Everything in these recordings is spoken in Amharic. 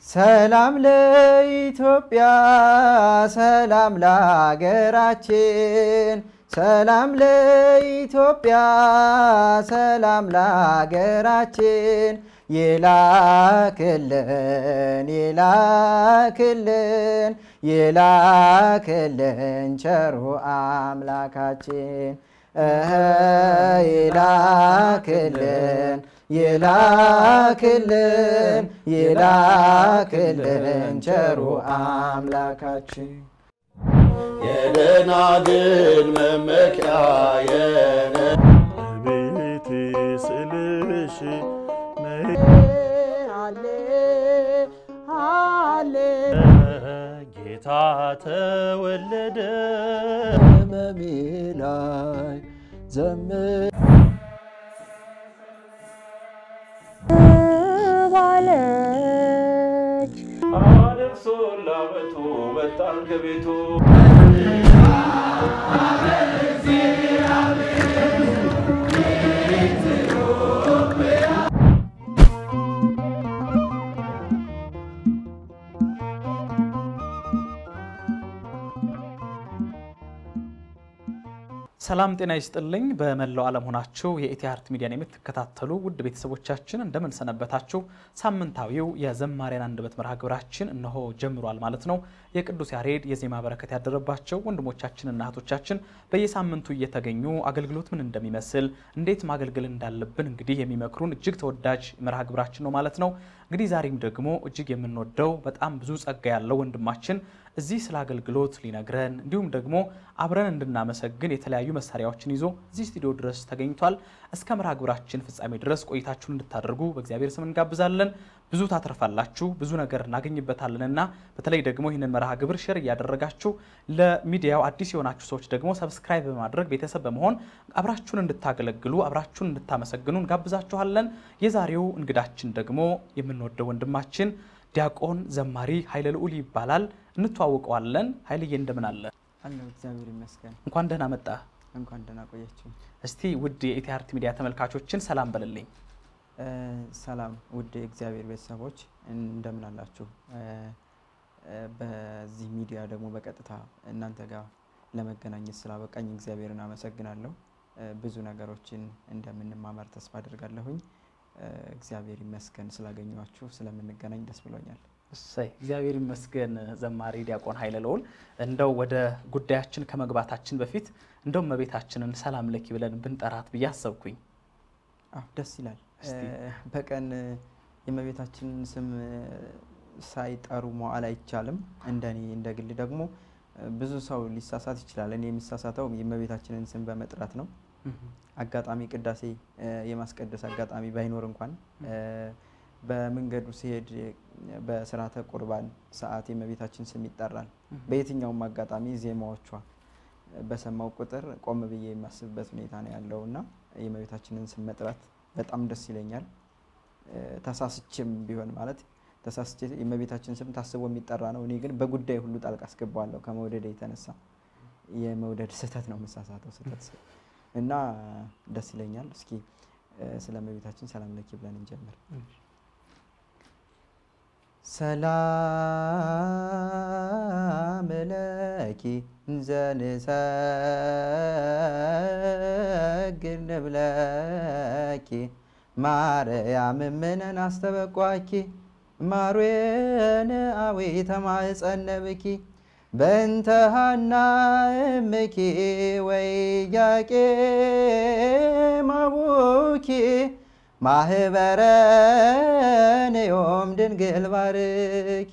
ሰላም ለኢትዮጵያ፣ ሰላም ለሀገራችን፣ ሰላም ለኢትዮጵያ፣ ሰላም ለሀገራችን ይላክልን ይላክልን ይላክልን ቸሩ አምላካችን እህ ይላክልን ይላክልን ይላክልን ቸሩ አምላካችን የደናግል መመኪያ የነ ቤቴ ስልሽ ጌታ ተወለደ መሜ ላይ ዘምር ባለች አደርሶ ላመቱ መጣን ከቤቱ ሰላም ጤና ይስጥልኝ። በመላው ዓለም ሆናችሁ የኢቲ አርት ሚዲያን የምትከታተሉ ውድ ቤተሰቦቻችን እንደምን ሰነበታችሁ? ሳምንታዊው የዘማሪያን አንደበት መርሃ ግብራችን እነሆ ጀምሯል ማለት ነው። የቅዱስ ያሬድ የዜማ በረከት ያደረባቸው ወንድሞቻችንና እህቶቻችን በየሳምንቱ እየተገኙ አገልግሎት ምን እንደሚመስል እንዴት ማገልገል እንዳለብን እንግዲህ የሚመክሩን እጅግ ተወዳጅ መርሃ ግብራችን ነው ማለት ነው። እንግዲህ ዛሬም ደግሞ እጅግ የምንወደው በጣም ብዙ ጸጋ ያለው ወንድማችን እዚህ ስለ አገልግሎት ሊነግረን እንዲሁም ደግሞ አብረን እንድናመሰግን የተለያዩ መሳሪያዎችን ይዞ እዚህ ስቱዲዮ ድረስ ተገኝቷል። እስከ መርሃ ግብራችን ፍጻሜ ድረስ ቆይታችሁን እንድታደርጉ በእግዚአብሔር ስም እንጋብዛለን። ብዙ ታተርፋላችሁ፣ ብዙ ነገር እናገኝበታለንና በተለይ ደግሞ ይህንን መርሃ ግብር ሼር እያደረጋችሁ ለሚዲያው አዲስ የሆናችሁ ሰዎች ደግሞ ሰብስክራይብ በማድረግ ቤተሰብ በመሆን አብራችሁን እንድታገለግሉ አብራችሁን እንድታመሰግኑ እንጋብዛችኋለን። የዛሬው እንግዳችን ደግሞ የምንወደው ወንድማችን ዲያቆን ዘማሪ ኃይለ ልዑል ይባላል። እንተዋውቀዋለን። ኃይልዬ እንደምን አለ? አለሁ እግዚአብሔር ይመስገን። እንኳን ደህና መጣ። እንኳን ደህና ቆያችሁ። እስቲ ውድ የኢቲ አርት ሚዲያ ተመልካቾችን ሰላም በልልኝ። እ ሰላም ውድ የእግዚአብሔር ቤተሰቦች እንደምን አላችሁ? እ እ በዚህ ሚዲያ ደግሞ በቀጥታ እናንተ ጋር ለመገናኘት ስላበቃኝ እግዚአብሔርን አመሰግናለሁ። እ ብዙ ነገሮችን እንደምንማማር ተስፋ አድርጋለሁኝ። እ እግዚአብሔር ይመስገን ስላገኘኋችሁ፣ ስለምንገናኝ ደስ ብሎኛል። እሰይ እግዚአብሔር ይመስገን። ዘማሪ ዲያቆን ኃይለ ልዑል እንደው ወደ ጉዳያችን ከመግባታችን በፊት እንደው እመቤታችንን ሰላም ለኪ ብለን ብንጠራት ብዬ አሰብኩኝ። አዎ ደስ ይላል። እስቲ። እ በቀን የእመቤታችንን ስም እ ሳይጠሩ መዋል አይቻልም። እንደኔ እንደ ግል ደግሞ እ ብዙ ሰው ሊሳሳት ይችላል። እኔ የሚሳሳተው የእመቤታችንን ስም በመጥራት ነው። አጋጣሚ ቅዳሴ እ የማስቀደስ አጋጣሚ ባይኖር እንኳን እ በመንገዱ ሲሄድ በስርዓተ ቁርባን ሰዓት የእመቤታችን ስም ይጠራል። በየትኛውም አጋጣሚ ዜማዎቿ በሰማው ቁጥር ቆም ብዬ የማስብበት ሁኔታ ነው ያለው እና የእመቤታችንን ስም መጥራት በጣም ደስ ይለኛል። እ ተሳስቼም ቢሆን ማለት ተሳስቼ የእመቤታችን ስም ታስቦ የሚጠራ ነው። እኔ ግን በጉዳይ ሁሉ ጣልቃ አስገባዋለሁ ከመውደድ የተነሳ የመውደድ ስህተት ነው የምሳሳተው ስህተት እና ደስ ይለኛል። እስኪ እ ስለ እመቤታችን ሰላም ለኪ ብለን እንጀምር። ሰላም ለኪ እንዘንሰግድ ንብለኪ ማርያም እምነን አስተበቋኪ ማርዌን አዊ ተማጸነብኪ በእንተ ሐና እምኪ ወኢያቄም አቡኪ ማህበረን ዮም ድንግል ባርኪ።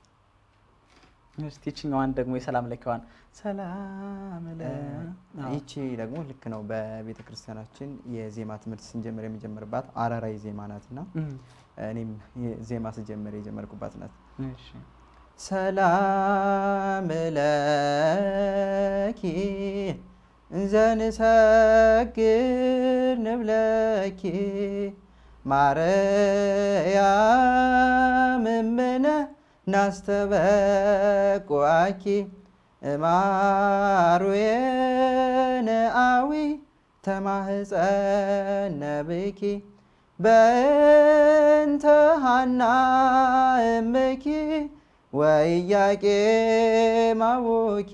እስቲ ይችኛዋን ደግሞ የሰላም ለኪዋን ሰላም ለ ይቺ ደግሞ ልክ ነው። በቤተ ክርስቲያናችን የዜማ ትምህርት ስንጀምር የሚጀምርባት አራራይ ዜማ ናት እና እኔም ዜማ ስጀምር የጀመርኩባት ናት። እሺ። ሰላም ለኪ እንዘንሰግድ ንብለኪ ማርያም እምነ ናስተበቁአኪ እማሩየነ አዊ ተማህፀነብኪ በእንተ ሐና እምኪ ወኢያቄም አቡኪ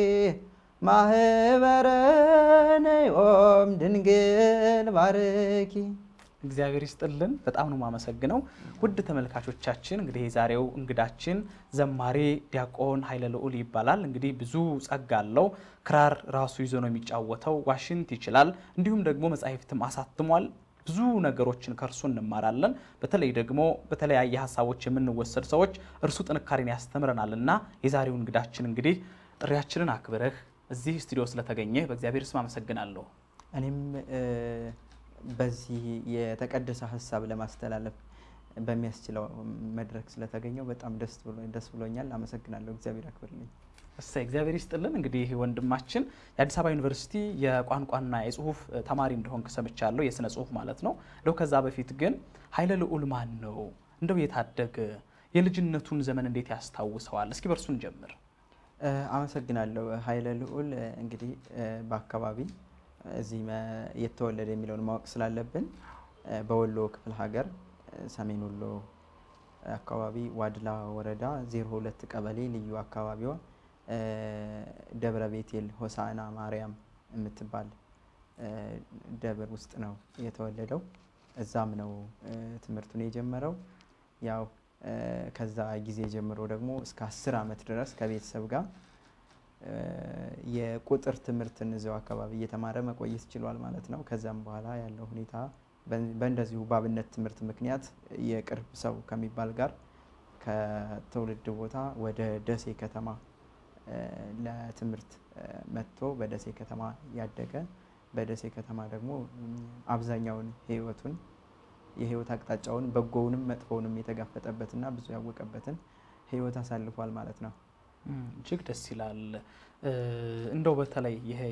ማህበረ ነዮም ድንግል ባርኪ። እግዚአብሔር ይስጥልን። በጣም ነው የማመሰግነው። ውድ ተመልካቾቻችን እንግዲህ የዛሬው እንግዳችን ዘማሪ ዲያቆን ኃይለ ልዑል ይባላል። እንግዲህ ብዙ ጸጋ አለው። ክራር ራሱ ይዞ ነው የሚጫወተው፣ ዋሽንት ይችላል፣ እንዲሁም ደግሞ መጻሕፍትም አሳትሟል። ብዙ ነገሮችን ከእርሱ እንማራለን። በተለይ ደግሞ በተለያየ ሀሳቦች የምንወሰድ ሰዎች እርሱ ጥንካሬን ያስተምረናል እና የዛሬው እንግዳችን እንግዲህ ጥሪያችንን አክብረህ እዚህ ስቱዲዮ ስለተገኘህ በእግዚአብሔር ስም አመሰግናለሁ። እኔም በዚህ የተቀደሰ ሀሳብ ለማስተላለፍ በሚያስችለው መድረክ ስለተገኘው በጣም ደስ ብሎኛል። አመሰግናለሁ። እግዚአብሔር አክብርልኝ። እሰይ እግዚአብሔር ይስጥልን። እንግዲህ ወንድማችን የአዲስ አበባ ዩኒቨርሲቲ የቋንቋና የጽሁፍ ተማሪ እንደሆንክ ሰምቻለሁ፣ የስነ ጽሁፍ ማለት ነው። እንደው ከዛ በፊት ግን ኃይለ ልዑል ማን ነው? እንደው የታደገ የልጅነቱን ዘመን እንዴት ያስታውሰዋል? እስኪ በእርሱን ጀምር። አመሰግናለሁ። ኃይለ ልዑል እንግዲህ በአካባቢ እዚህ የተወለደ የሚለውን ማወቅ ስላለብን በወሎ ክፍለ ሀገር ሰሜን ወሎ አካባቢ ዋድላ ወረዳ 02 ቀበሌ ልዩ አካባቢዋ ደብረ ቤቴል ሆሳዕና ማርያም የምትባል ደብር ውስጥ ነው የተወለደው። እዛም ነው ትምህርቱን የጀመረው። ያው ከዛ ጊዜ ጀምሮ ደግሞ እስከ አስር ዓመት ድረስ ከቤተሰብ ጋር የቁጥር ትምህርትን እዚያው አካባቢ እየተማረ መቆየት ችሏል ማለት ነው። ከዛም በኋላ ያለው ሁኔታ በእንደዚሁ በአብነት ትምህርት ምክንያት የቅርብ ሰው ከሚባል ጋር ከትውልድ ቦታ ወደ ደሴ ከተማ ለትምህርት መጥቶ በደሴ ከተማ ያደገ በደሴ ከተማ ደግሞ አብዛኛውን ሕይወቱን የሕይወት አቅጣጫውን በጎውንም መጥፎውንም የተጋፈጠበትና ብዙ ያወቀበትን ሕይወት አሳልፏል ማለት ነው። እጅግ ደስ ይላል። እንደው በተለይ ይሄ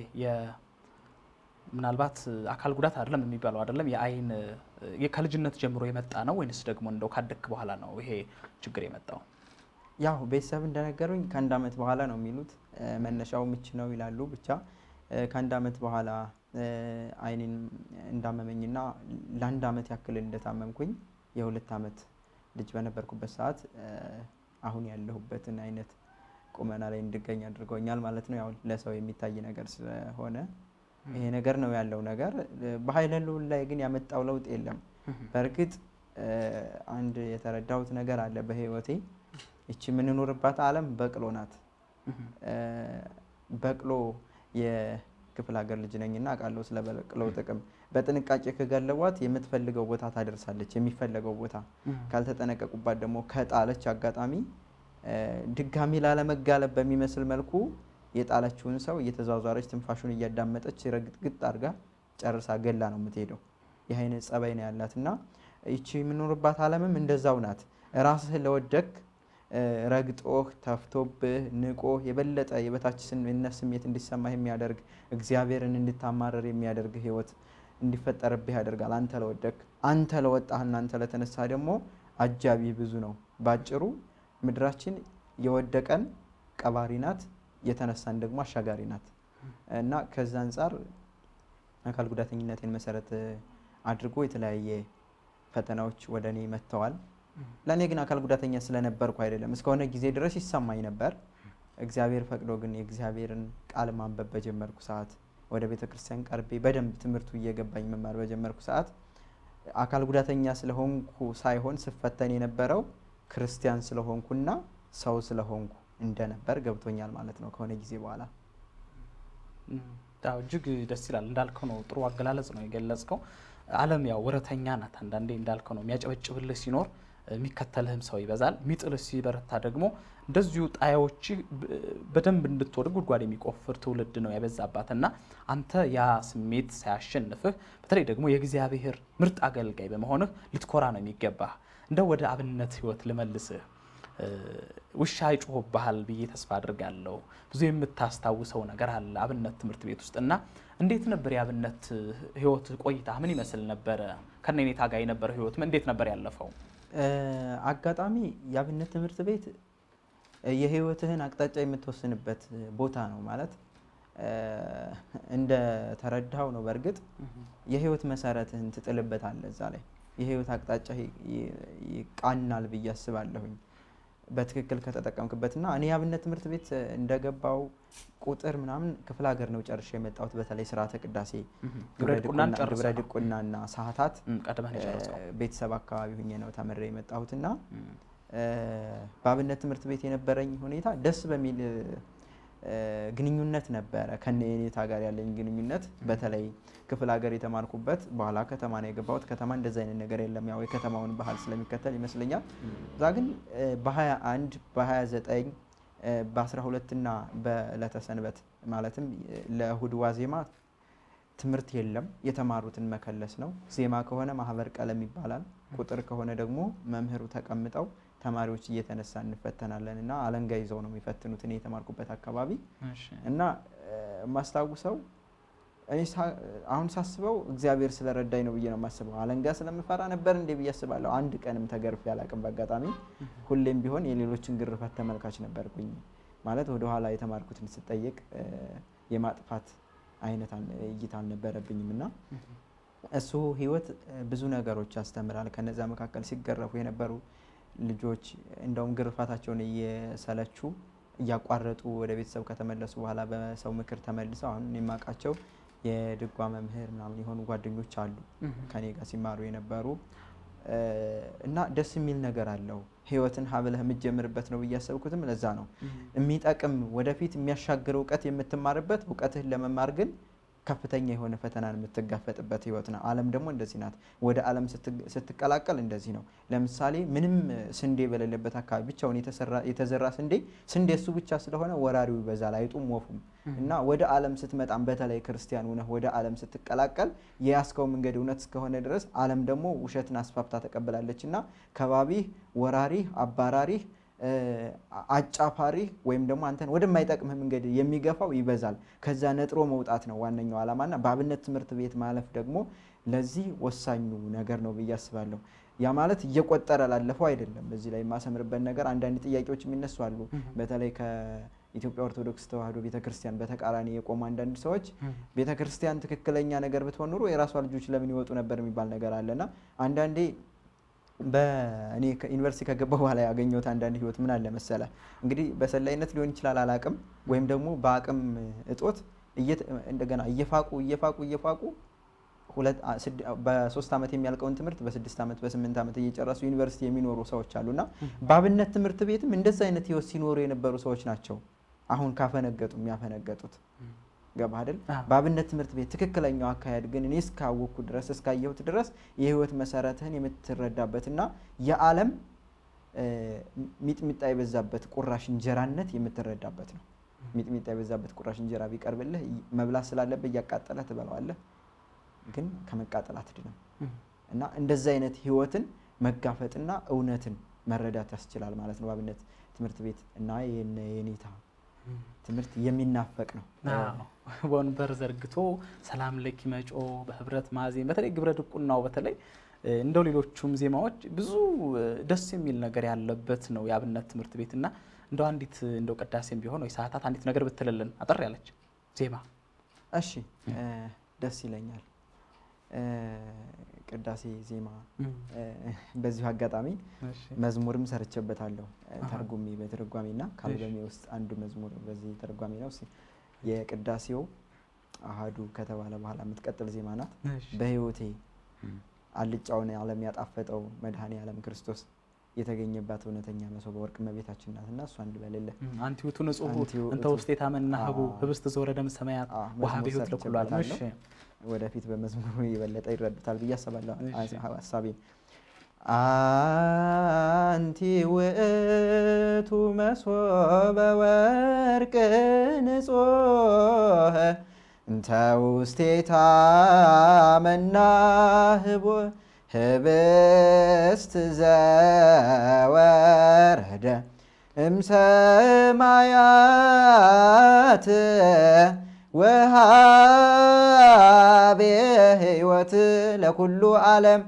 ምናልባት አካል ጉዳት አይደለም የሚባለው አይደለም የአይን ከልጅነት ጀምሮ የመጣ ነው ወይንስ ደግሞ እንደው ካደግክ በኋላ ነው ይሄ ችግር የመጣው? ያው ቤተሰብ እንደነገሩኝ ከአንድ ዓመት በኋላ ነው የሚሉት። መነሻው ምች ነው ይላሉ። ብቻ ከአንድ ዓመት በኋላ አይኔን እንዳመመኝና ለአንድ ዓመት ያክል እንደታመምኩኝ የሁለት ዓመት ልጅ በነበርኩበት ሰዓት አሁን ያለሁበትን አይነት ቁመና ላይ እንድገኝ አድርገውኛል ማለት ነው። ያው ለሰው የሚታይ ነገር ስለሆነ ይሄ ነገር ነው ያለው ነገር። በኃይለ ልዑል ላይ ግን ያመጣው ለውጥ የለም። በእርግጥ አንድ የተረዳሁት ነገር አለ በህይወቴ ይቺ የምንኖርባት ዓለም በቅሎ ናት። በቅሎ የክፍለ ሀገር ልጅ ነኝና አውቃለሁ ስለ በቅሎ ጥቅም። በጥንቃቄ ከገለቧት የምትፈልገው ቦታ ታደርሳለች። የሚፈለገው ቦታ ካልተጠነቀቁባት ደግሞ ከጣለች አጋጣሚ ድጋሚ ላለመጋለብ በሚመስል መልኩ የጣለችውን ሰው እየተዟዟረች ትንፋሹን እያዳመጠች ረግጥግጥ አድርጋ ጨርሳ ገላ ነው የምትሄደው። ይህ አይነት ጸባይ ነው ያላት እና ይቺ የምኖርባት ዓለምም እንደዛው ናት። ራስህ ለወደክ ረግጦህ ተፍቶብህ ንቆህ የበለጠ የበታችነት ስሜት እንዲሰማህ የሚያደርግ እግዚአብሔርን እንድታማረር የሚያደርግ ህይወት እንዲፈጠርብህ ያደርጋል። አንተ ለወደክ አንተ ለወጣህና አንተ ለተነሳ ደግሞ አጃቢ ብዙ ነው። ባጭሩ ምድራችን የወደቀን ቀባሪ ናት፣ የተነሳን ደግሞ አሻጋሪ ናት እና ከዛ አንጻር አካል ጉዳተኝነትን መሰረት አድርጎ የተለያየ ፈተናዎች ወደ እኔ መጥተዋል። ለእኔ ግን አካል ጉዳተኛ ስለነበርኩ አይደለም፣ እስከሆነ ጊዜ ድረስ ይሰማኝ ነበር። እግዚአብሔር ፈቅዶ ግን የእግዚአብሔርን ቃል ማንበብ በጀመርኩ ሰዓት፣ ወደ ቤተ ክርስቲያን ቀርቤ በደንብ ትምህርቱ እየገባኝ መማር በጀመርኩ ሰዓት አካል ጉዳተኛ ስለሆንኩ ሳይሆን ስፈተን የነበረው ክርስቲያን ስለሆንኩና ሰው ስለሆንኩ እንደነበር ገብቶኛል ማለት ነው ከሆነ ጊዜ በኋላ። እጅግ ደስ ይላል። እንዳልከው ነው፣ ጥሩ አገላለጽ ነው የገለጽከው። ዓለም ያው ወረተኛ ናት። አንዳንዴ እንዳልከው ነው የሚያጨበጭብልህ ሲኖር የሚከተልህም ሰው ይበዛል። የሚጥልህ ሲበረታ ደግሞ እንደዚሁ ጣያዎች በደንብ እንድትወድቅ ጉድጓድ የሚቆፍር ትውልድ ነው ያበዛባት እና አንተ ያ ስሜት ሳያሸንፍህ በተለይ ደግሞ የእግዚአብሔር ምርጥ አገልጋይ በመሆንህ ልትኮራ ነው የሚገባህ። እንደው ወደ አብነት ህይወት ልመልስህ። ውሻ ይጮህብሃል ብዬ ተስፋ አድርጋለሁ። ብዙ የምታስታውሰው ነገር አለ አብነት ትምህርት ቤት ውስጥ እና እንዴት ነበር የአብነት ህይወት ቆይታ? ምን ይመስል ነበረ? ከነኔታ ጋር የነበረ ህይወት እንዴት ነበር ያለፈው? አጋጣሚ የአብነት ትምህርት ቤት የህይወትህን አቅጣጫ የምትወስንበት ቦታ ነው ማለት እንደ ተረዳው ነው። በእርግጥ የህይወት መሰረትህን ትጥልበታለህ እዛ ላይ የህይወት አቅጣጫ ይቃናል ብዬ አስባለሁኝ። በትክክል ከተጠቀምክበትና እኔ የአብነት ትምህርት ቤት እ፣ እንደገባው ቁጥር ምናምን ክፍለ ሀገር ነው ጨርሼ የመጣሁት። በተለይ ስርዓተ ቅዳሴ ግብረ ድቁናን ድቁና- ግብረ ጨርሰህ ነው? ድቁናና ሰዓታት እም፣ ቀድመህ ነው የጨረሰው። እ፣ ቤተሰብ አካባቢ ሁኜ ነው ተምሬ የመጣሁትና እም፣ እ፣ በአብነት ትምህርት ቤት የነበረኝ ሁኔታ ደስ በሚል እ፣ ግንኙነት ነበረ ከነ የኔታ ጋር ያለኝ ግንኙነት በተለይ ክፍለ ሀገር የተማርኩበት በኋላ ከተማ ነው የገባሁት። ከተማ እንደዚ አይነት ነገር የለም። ያው የከተማውን ባህል ስለሚከተል ይመስለኛል። እዛ ግን እ፣ በ21 በ29 እ፣ በ12 እና በዕለተ ሰንበት ማለትም እ፣ ለእሁድ ዋዜማ ትምህርት የለም። የተማሩትን መከለስ ነው። ዜማ ከሆነ ማህበር ቀለም ይባላል። ቁጥር ከሆነ ደግሞ መምህሩ ተቀምጠው ተማሪዎች እየተነሳ እንፈተናለን እና አለንጋ ይዘው ነው የሚፈትኑት እኔ የተማርኩበት አካባቢ እሺ። እና እ፣ የማስታውሰው እኔ ሳ- አሁን ሳስበው እግዚአብሔር ስለረዳኝ ነው ብዬ ነው የማስበው። አለንጋ ስለምፈራ ነበር እንዴ ብዬ አስባለሁ። አንድ ቀንም ተገርፌ አላቅም። በአጋጣሚ ሁሌም ቢሆን የሌሎችን ግርፋት ተመልካች ነበርኩኝ። ማለት ወደኋላ የተማርኩትን ስጠይቅ እ፣ የማጥፋት አይነት አል- እይታ አልነበረብኝም እና እሱ ህይወት እ፣ ብዙ ነገሮች ያስተምራል። ከነዛ መካከል ሲገረፉ የነበሩ ልጆች እንደውም ግርፋታቸውን እየሰለቹ እያቋረጡ ወደ ቤተሰብ ከተመለሱ በኋላ በሰው ምክር ተመልሰው አሁን እኔ የማውቃቸው የድጓ መምህር ምናምን የሆኑ ጓደኞች አሉ እም፣ ከኔ ጋር ሲማሩ የነበሩ እ፣ እና ደስ የሚል ነገር አለው። ህይወትን ሀብለህ የምትጀምርበት ነው ብዬ ያሰብኩትም ለዛ ነው። እም፣ የሚጠቅም ወደፊት የሚያሻግር እውቀት የምትማርበት እውቀትህን ለመማር ግን ከፍተኛ የሆነ ፈተናን የምትጋፈጥበት ህይወት ነው። ዓለም ደግሞ እንደዚህ ናት። ወደ ዓለም ስትግ- ስትቀላቀል እንደዚህ ነው። ለምሳሌ ምንም ስንዴ በሌለበት አካባቢ ብቻውን የተሰራ- የተዘራ ስንዴ ስንዴ እሱ ብቻ ስለሆነ ወራሪው ይበዛል፣ አይጡም ወፉም እና ወደ ዓለም ስትመጣም በተለይ ክርስቲያን ሆነህ ወደ ዓለም ስትቀላቀል የያዝከው መንገድ እውነት እስከሆነ ድረስ ዓለም ደግሞ ውሸትን አስፋፍታ ተቀብላለች እና ከባቢህ ወራሪህ አባራሪህ እ፣ አጫፋሪህ ወይም ደግሞ አንተን ወደማይጠቅምህ መንገድ የሚገፋው ይበዛል። ከዛ ነጥሮ መውጣት ነው ዋነኛው ዓላማና በአብነት ትምህርት ቤት ማለፍ ደግሞ ለዚህ ወሳኙ ነገር ነው ብዬ አስባለሁ። ያ ማለት እየቆጠረ ላለፈው አይደለም። እዚህ ላይ የማሰምርበት ነገር አንዳንድ ጥያቄዎች የሚነሱ አሉ። በተለይ ከኢትዮጵያ ኦርቶዶክስ ተዋሕዶ ቤተክርስቲያን በተቃራኒ የቆሙ አንዳንድ ሰዎች ቤተክርስቲያን ትክክለኛ ነገር ብትሆን ኑሮ የራሷ ልጆች ለምን ይወጡ ነበር የሚባል ነገር አለና አንዳንዴ በእኔ ዩኒቨርሲቲ ከገባ በኋላ ያገኘሁት አንዳንድ ህይወት ምን አለ መሰለ እንግዲህ በሰላይነት ሊሆን ይችላል አላቅም፣ ወይም ደግሞ በአቅም እጦት እየተ- እንደገና እየፋቁ እየፋቁ እየፋቁ ሁለት አ- ስድ- በሶስት ዓመት የሚያልቀውን ትምህርት በስድስት ዓመት በስምንት ዓመት እየጨረሱ ዩኒቨርሲቲ የሚኖሩ ሰዎች አሉና በአብነት ትምህርት ቤትም እንደዛ አይነት ህይወት ሲኖሩ የነበሩ ሰዎች ናቸው አሁን ካፈነገጡ የሚያፈነገጡት ገባ አይደል? አዎ። በአብነት ትምህርት ቤት ትክክለኛው አካሄድ ግን እኔ እስካወቅኩ ድረስ እስካየሁት ድረስ የህይወት መሰረትህን የምትረዳበትና የዓለም እ፣ ሚጥሚጣ የበዛበት ቁራሽ እንጀራነት የምትረዳበት ነው። ሚጥሚጣ የበዛበት ቁራሽ እንጀራ ቢቀርብልህ ይ- መብላት ስላለብህ እያቃጠለህ ትበላዋለህ፣ ግን ከመቃጠል አትድንም። እና እንደዚህ አይነት ህይወትን መጋፈጥና እውነትን መረዳት ያስችላል ማለት ነው። በአብነት ትምህርት ቤት እና የነ የኔታ ትምህርት የሚናፈቅ ነው። አዎ። ወንበር ዘርግቶ ሰላም ለኪ መጮ በህብረት ማዜም በተለይ ግብረ ድቁናው በተለይ እ፣ እንደው ሌሎቹም ዜማዎች ብዙ እ፣ ደስ የሚል ነገር ያለበት ነው የአብነት ትምህርት ቤት እና እንደው አንዲት እንደው ቅዳሴም ቢሆን ወይ ሰዓታት አንዲት ነገር ብትልልን አጠር ያለች ዜማ እሺ እ፣ ደስ ይለኛል። እ፣ ቅዳሴ ዜማ እ፣ በዚሁ አጋጣሚ እሺ። መዝሙርም ሰርቼበታለሁ እ፣ አሃ። ተርጉሜ በትርጓሜ እና ከአልበሜ ውስጥ አንዱ መዝሙር በዚህ ተርጓሜ ነው። እስኪ የቅዳሴው አሃዱ ከተባለ በኋላ የምትቀጥል ዜማ ናት። እሺ። በህይወቴ አልጫውን ዓለም ያጣፈጠው መድኃኔ ዓለም ክርስቶስ የተገኘባት እውነተኛ መሶበ ወርቅ እመቤታችን ናት እና እሷን ልበልልህ። አንቲ ውእቱ ንጹሕ አንቲ ውእቱ እንተ ውስጤ ታመና ህቡ አዎ። ህብስት ዘወረደም ሰማያት አዎ፣ ውሃ መዝሙር በሕይወት ለኩሉ ዓለም። እሺ። ሰርቼበታለሁ። ወደፊት በመዝሙሩ የበለጠ ይረዱታል ብዬ አስባለሁ እሺ። ሀሳቤን። አንቲ ውእቱ መሶበ ወርቅ ንጹሕ እንተ ውስቴታ መናህቦ ህብስት ዘወረደ እምሰማያት ወሃቤ ህይወት ለኩሉ ዓለም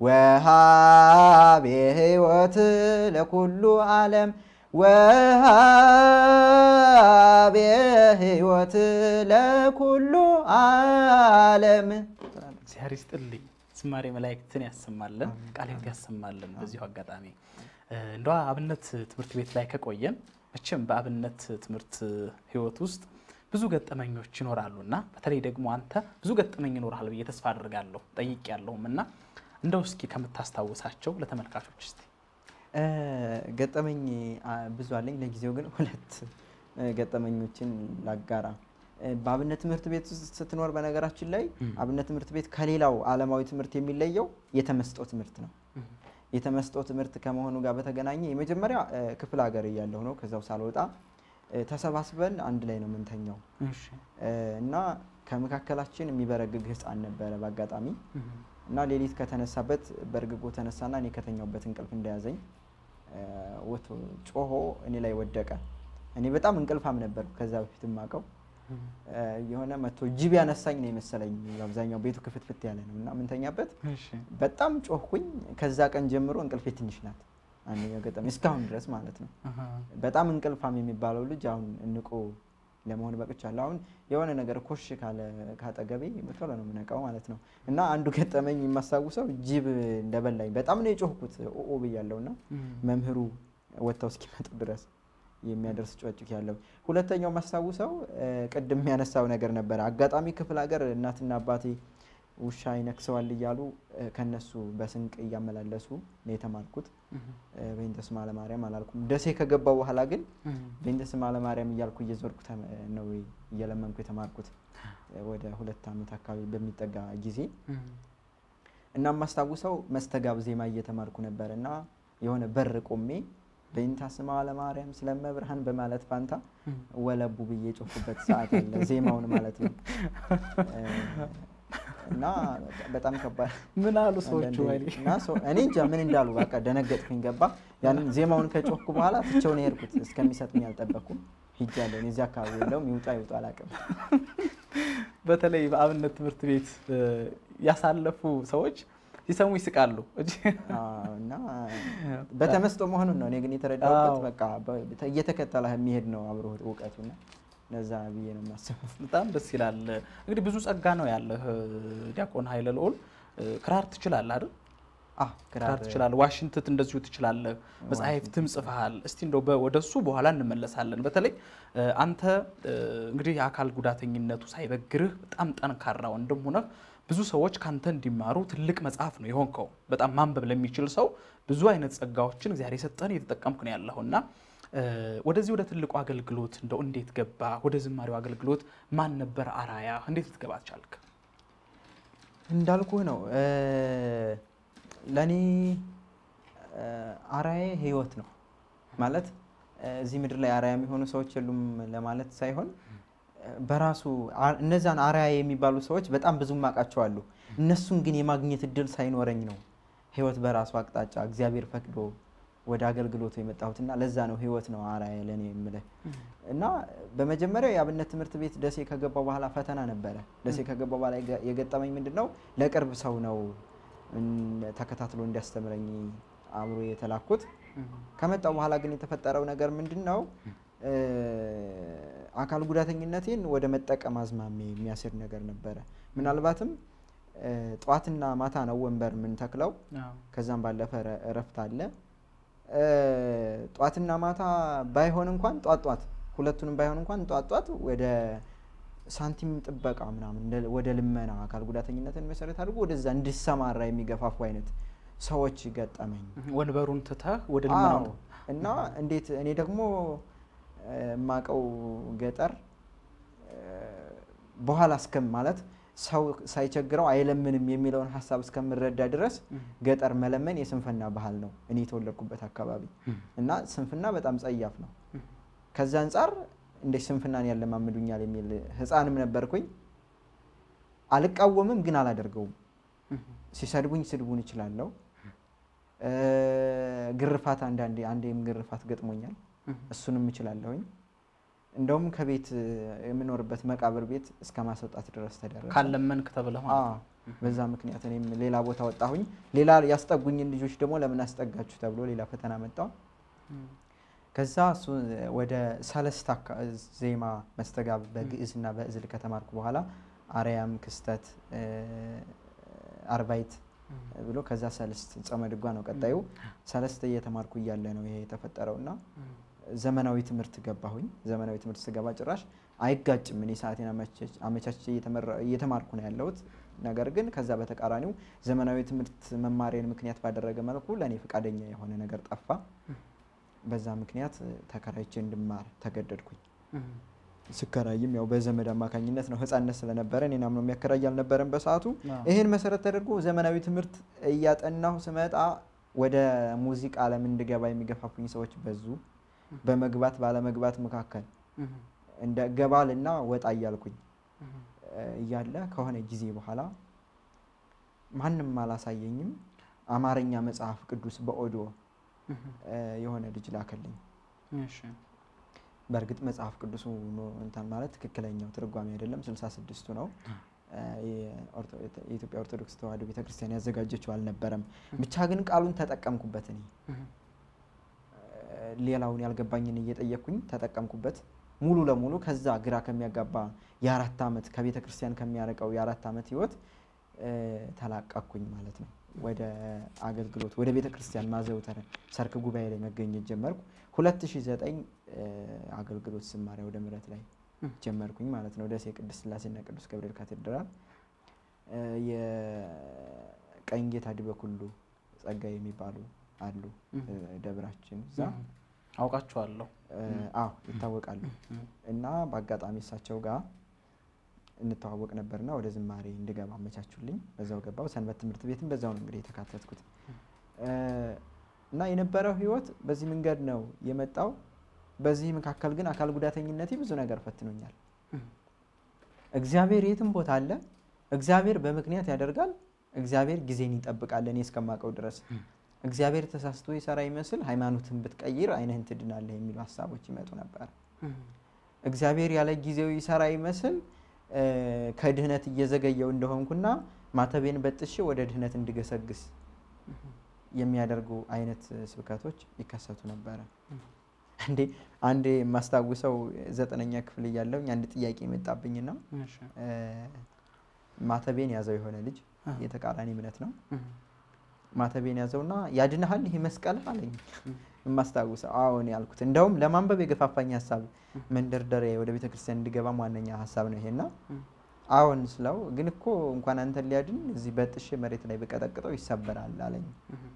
ወሃቤ ህይወት ለኩሉ ዓለም ወሃቤ ህይወት ለኩሉ ዓለም እግዚአብሔር ይስጥልኝ። ዝማሬ መላእክትን ያሰማልን፣ ቃለ ሕይወት ያሰማልን። በዚሁ አጋጣሚ እንደ አብነት ትምህርት ቤት ላይ ከቆየን መቼም በአብነት ትምህርት ህይወት ውስጥ ብዙ ገጠመኞች ይኖራሉ እና በተለይ ደግሞ አንተ ብዙ ገጠመኝ ይኖርሃል ብዬ ተስፋ አድርጋለሁ ጠይቅ ያለሁም እና እንደው እስኪ ከምታስታውሳቸው ለተመልካቾች እስቲ እ፣ ገጠመኝ አ፣ ብዙ አለኝ። ለጊዜው ግን ሁለት እ፣ ገጠመኞችን ላጋራ። እ፣ በአብነት ትምህርት ቤት ውስጥ ስትኖር በነገራችን ላይ አብነት ትምህርት ቤት ከሌላው ዓለማዊ ትምህርት የሚለየው የተመስጦ ትምህርት ነው። የተመስጦ ትምህርት ከመሆኑ ጋር በተገናኘ የመጀመሪያ እ፣ ክፍለ ሀገር እያለሁ ነው። ከዛው ሳልወጣ እ፣ ተሰባስበን አንድ ላይ ነው የምንተኛው እሺ። እ፣ እና ከመካከላችን የሚበረግግ ህፃን ነበረ በአጋጣሚ እና ሌሊት ከተነሳበት በእርግጎ ተነሳና እኔ ከተኛውበት እንቅልፍ እንደያዘኝ እ፣ ወጥቶ ጮሆ እኔ ላይ ወደቀ። እኔ በጣም እንቅልፋም ነበር ከዛ በፊት የማውቀው እ፣ የሆነ መቶ ጅብ ያነሳኝ ነው የመሰለኝ። አብዛኛው ቤቱ ክፍትፍት ያለ ነው እና ምንተኛበት እሺ። በጣም ጮህኩኝ። ከዛ ቀን ጀምሮ እንቅልፌ ትንሽ ናት። አንደኛው ገጠመኝ እስካሁን ድረስ ማለት ነው። አሃ። በጣም እንቅልፋም የሚባለው ልጅ አሁን እንቆ ለመሆን በቅቻለሁ። አሁን የሆነ ነገር ኮሽ ካለ ካጠገቤ በቶሎ ነው የምነቃው ማለት ነው። እና አንዱ ገጠመኝ የማስታውሰው ጅብ እንደበላኝ በጣም ነው የጮህኩት ኦ ብያለሁ እና መምህሩ ወጥተው እስኪመጡ ድረስ የሚያደርስ ጮጭክ ያለው። ሁለተኛው ማስታውሰው እ፣ ቅድም የሚያነሳው ነገር ነበረ። አጋጣሚ ክፍለ ሀገር እናትና አባቴ ውሻ ይነክሰዋል እያሉ እ፣ ከነሱ በስንቅ እያመላለሱ ነው የተማርኩት። እ፣ በእንተ ስማ ለማርያም አላልኩም። ደሴ ከገባው በኋላ ግን በእንተ ስማ ለማርያም እያልኩ እየዞርኩ ተመ- ነው እየለመንኩ የተማርኩት እ፣ ወደ ሁለት ዓመት አካባቢ በሚጠጋ ጊዜ እና የማስታውሰው መስተጋብ ዜማ እየተማርኩ ነበር እና የሆነ በር ቆሜ በእንተ ስማ ለማርያም ስለመብርሃን በማለት ፋንታ ወለቡ ብዬ ጮፍኩበት ሰዓት አለ። ዜማውን ማለት ነው እ፣ እና በጣም ከባድ ምን አሉ ሰዎቹ? አንዳንዴ ወይኔ እና ሰው- እኔ እንጃ ምን እንዳሉ በቃ ደነገጥኩኝ። ገባ ያንን ዜማውን ከጮህኩ በኋላ ትቼው ነው የሄድኩት። እስከሚሰጥኝ አልጠበኩም። ሂጃለሁ። እኔ እዚህ አካባቢ የለውም ይውጣ ይውጣ አላውቅም። በተለይ በአብነት ትምህርት ቤት እ፣ ያሳለፉ ሰዎች ሲሰሙ ይስቃሉ። እጅ- አዎ፣ እና በተመስጦ መሆኑን ነው እኔ ግን የተረዳሁበት። አዎ። በቃ በ- እየተከተለ የሚሄድ ነው አብሮ እውቀቱና ለዛ ብዬ ነው የማስበው። በጣም ደስ ይላል። እንግዲህ ብዙ ጸጋ ነው ያለህ ዲያቆን ኃይለ ልዑል። እ፣ ክራር ትችላለህ አይደል? አዎ፣ ክራር ክራር ትችላለህ፣ ዋሽንትት እንደዚሁ ትችላለህ፣ መጽሐፍትም ጽፈሃል። እስቲ እንደው በ- ወደሱ በኋላ እንመለሳለን። በተለይ እ፣ አንተ እ፣ እንግዲህ የአካል ጉዳተኝነቱ ሳይበግርህ በጣም ጠንካራ ወንድም ሆነህ ብዙ ሰዎች ካንተ እንዲማሩ ትልቅ መጽሐፍ ነው የሆንከው። በጣም ማንበብ ለሚችል ሰው ብዙ አይነት ጸጋዎችን እግዚአብሔር የሰጠን እየተጠቀምክ ነው ያለኸው እና እ፣ ወደዚህ ወደ ትልቁ አገልግሎት እንደው እንዴት ገባ? ወደ ዝማሬው አገልግሎት ማን ነበር አራያ? እንዴት ልትገባ ቻልክ? እንዳልኩህ ነው ለእኔ አራዬ ህይወት ነው ማለት እ፣ እዚህ ምድር ላይ አራያ የሚሆኑ ሰዎች የሉም ለማለት ሳይሆን እ፣ በራሱ አ- እነዛን አራያ የሚባሉ ሰዎች በጣም ብዙ ማቃቸው አሉ። እነሱን ግን የማግኘት እድል ሳይኖረኝ ነው ህይወት በራሱ አቅጣጫ እግዚአብሔር ፈቅዶ ወደ አገልግሎቱ የመጣሁትና ለዛ ነው ህይወት ነው አራያ ለእኔ የምልህ እና በመጀመሪያ የአብነት ትምህርት ቤት ደሴ ከገባው በኋላ ፈተና ነበረ። ደሴ ከገባው በኋላ የገ- የገጠመኝ ምንድን ነው? ለቅርብ ሰው ነው እን- ተከታትሎ እንዲያስተምረኝ አብሮ የተላኩት። ከመጣው በኋላ ግን የተፈጠረው ነገር ምንድን ነው? እ፣ አካል ጉዳተኝነቴን ወደ መጠቀም አዝማሜ የሚያስሄድ ነገር ነበረ። ምናልባትም እ፣ ጠዋትና ማታ ነው ወንበር የምንተክለው። ከዛም ባለፈ እረ- እረፍት አለ። እ፣ ጧትና ማታ ባይሆን እንኳን ጧት ጧት ሁለቱንም ባይሆን እንኳን ጧት ጧት ወደ ሳንቲም ጥበቃ ምናምን እንደ- ወደ ልመና አካል ጉዳተኝነትን መሰረት አድርጎ ወደዛ እንድሰማራ የሚገፋፉ አይነት ሰዎች ገጠመኝ። ወንበሩን ትተህ ወደ ልመናው አዎ። እና እንዴት እኔ ደግሞ እ፣ የማውቀው ገጠር እ፣ በኋላ እስከም ማለት ሰው ሳይቸግረው አይለምንም የሚለውን ሀሳብ እስከምረዳ ድረስ ገጠር መለመን የስንፍና ባህል ነው እኔ የተወለድኩበት አካባቢ እና ስንፍና በጣም ጸያፍ ነው። ከዛ አንጻር እንደ ስንፍናን ያለማምዱኛል የሚል ሕፃንም ነበርኩኝ። አልቃወምም ግን አላደርገውም። ሲሰድቡኝ ስድቡን እችላለሁ። እ፣ ግርፋት አንዳንዴ አንዴም ግርፋት ገጥሞኛል። እሱንም እችላለሁኝ። እንደውም ከቤት እ፣ የምኖርበት መቃብር ቤት እስከ ማስወጣት ድረስ ተደረሰ። ካለመንክ ተብለህ ማለት ነው። አዎ፣ በዛ ምክንያት እኔም ሌላ ቦታ ወጣሁኝ። ሌላ ያስጠጉኝን ልጆች ደግሞ ለምን አስጠጋችሁ ተብሎ ሌላ ፈተና መጣው። ከዛ እሱ ወደ ሰለስት አካ- ዜማ መስተጋብ በግዕዝና በእዝል ከተማርኩ በኋላ አርያም፣ ክስተት፣ እ፣ አርባይት ብሎ ከዛ ሰልስት ጸመ ድጓ ነው ቀጣዩ። ሰለስት እየተማርኩ እያለ ነው ይሄ የተፈጠረው እና ዘመናዊ ትምህርት ገባሁኝ። ዘመናዊ ትምህርት ስገባ ጭራሽ አይጋጭም። እኔ ሰዓቴን አመቻች- አመቻችቼ እየተመራ- እየተማርኩ ነው ያለሁት። ነገር ግን ከዛ በተቃራኒው ዘመናዊ ትምህርት መማሬን ምክንያት ባደረገ መልኩ ለእኔ ፈቃደኛ የሆነ ነገር ጠፋ። በዛ ምክንያት ተከራይቼ እንድማር ተገደድኩኝ። ስከራይም ያው በዘመድ አማካኝነት ነው። ህፃነት ስለነበረ እኔን አምኖ የሚያከራይ አልነበረም በሰዓቱ። አዎ። ይህን መሰረት ተደርጎ ዘመናዊ ትምህርት እያጠናሁ ስመጣ ወደ ሙዚቃ ዓለም እንድገባ የሚገፋፉኝ ሰዎች በዙ። በመግባት ባለመግባት መካከል እንደ ገባልና ወጣ እያልኩኝ እ፣ እያለ ከሆነ ጊዜ በኋላ ማንም አላሳየኝም። አማርኛ መጽሐፍ ቅዱስ በኦዲዮ እ፣ የሆነ ልጅ ላከልኝ። እሺ። በእርግጥ መጽሐፍ ቅዱሱ ነው እንትን ማለት ትክክለኛው ትርጓሜ አይደለም፣ ስልሳ ስድስቱ ነው። እ፣ የኦርቶ- የኢትዮጵያ ኦርቶዶክስ ተዋሕዶ ቤተክርስቲያን ያዘጋጀችው አልነበረም። ብቻ ግን ቃሉን ተጠቀምኩበት እኔ ሌላውን ያልገባኝን እየጠየቅኩኝ ተጠቀምኩበት ሙሉ ለሙሉ ከዛ ግራ ከሚያጋባ የአራት ዓመት ከቤተ ክርስቲያን ከሚያርቀው የአራት ዓመት ህይወት እ፣ ተላቀቅኩኝ ማለት ነው። ወደ አገልግሎት ወደ ቤተ ክርስቲያን ማዘውተር ሰርክ ጉባኤ ላይ መገኘት ጀመርኩ። 2009 እ፣ አገልግሎት ስማሪያ ወደ ምረት ላይ ጀመርኩኝ ማለት ነው። ደሴ ቅድስት ስላሴና ቅዱስ ገብርኤል ካቴድራል እ፣ የቀኝ ጌታ ዲበኩሉ ጸጋ የሚባሉ አሉ እ፣ ደብራችን እዛ አውቃችኋለሁ። እ፣ አዎ ይታወቃሉ። እና በአጋጣሚ እሳቸው ጋር እንተዋወቅ ነበርና ወደ ዝማሬ እንድገባ አመቻቹልኝ። በዛው ገባው። ሰንበት ትምህርት ቤትም በዛው ነው እንግዲህ የተካተትኩት እ፣ እና የነበረው ህይወት በዚህ መንገድ ነው የመጣው። በዚህ መካከል ግን አካል ጉዳተኝነቴ ብዙ ነገር ፈትኖኛል። እግዚአብሔር የትም ቦታ አለ። እግዚአብሔር በምክንያት ያደርጋል። እግዚአብሔር ጊዜን ይጠብቃል። እኔ እስከማውቀው ድረስ እግዚአብሔር ተሳስቶ ይሰራ ይመስል ሃይማኖትን ብትቀይር ዓይንህን ትድናለህ የሚሉ ሀሳቦች ይመጡ ነበር። እግዚአብሔር ያለ ጊዜው ይሰራ ይመስል እ፣ ከድህነት እየዘገየው እንደሆንኩና ማተቤን በጥሼ ወደ ድህነት እንድገሰግስ የሚያደርጉ አይነት ስብከቶች ይከሰቱ ነበረ። እንዴ አንዴ የማስታውሰው ዘጠነኛ ክፍል እያለሁኝ አንድ ጥያቄ የመጣብኝና እሺ። እ፣ ማተቤን ያዘው የሆነ ልጅ የተቃራኒ እምነት ነው። ማተቤን ያዘውና ያድንሃል ይሄ መስቀል አለኝ። የማስታውሰው አዎን ያልኩት እንደውም ለማንበብ የገፋፋኝ ሀሳብ መንደርደሪያ ወደ ቤተ ክርስቲያን እንድገባም ዋነኛ ሀሳብ ነው ይሄና አዎን ስለው ግን እኮ እንኳን አንተን ሊያድን እዚህ በጥሼ መሬት ላይ በቀጠቅጠው ይሰበራል አለኝ።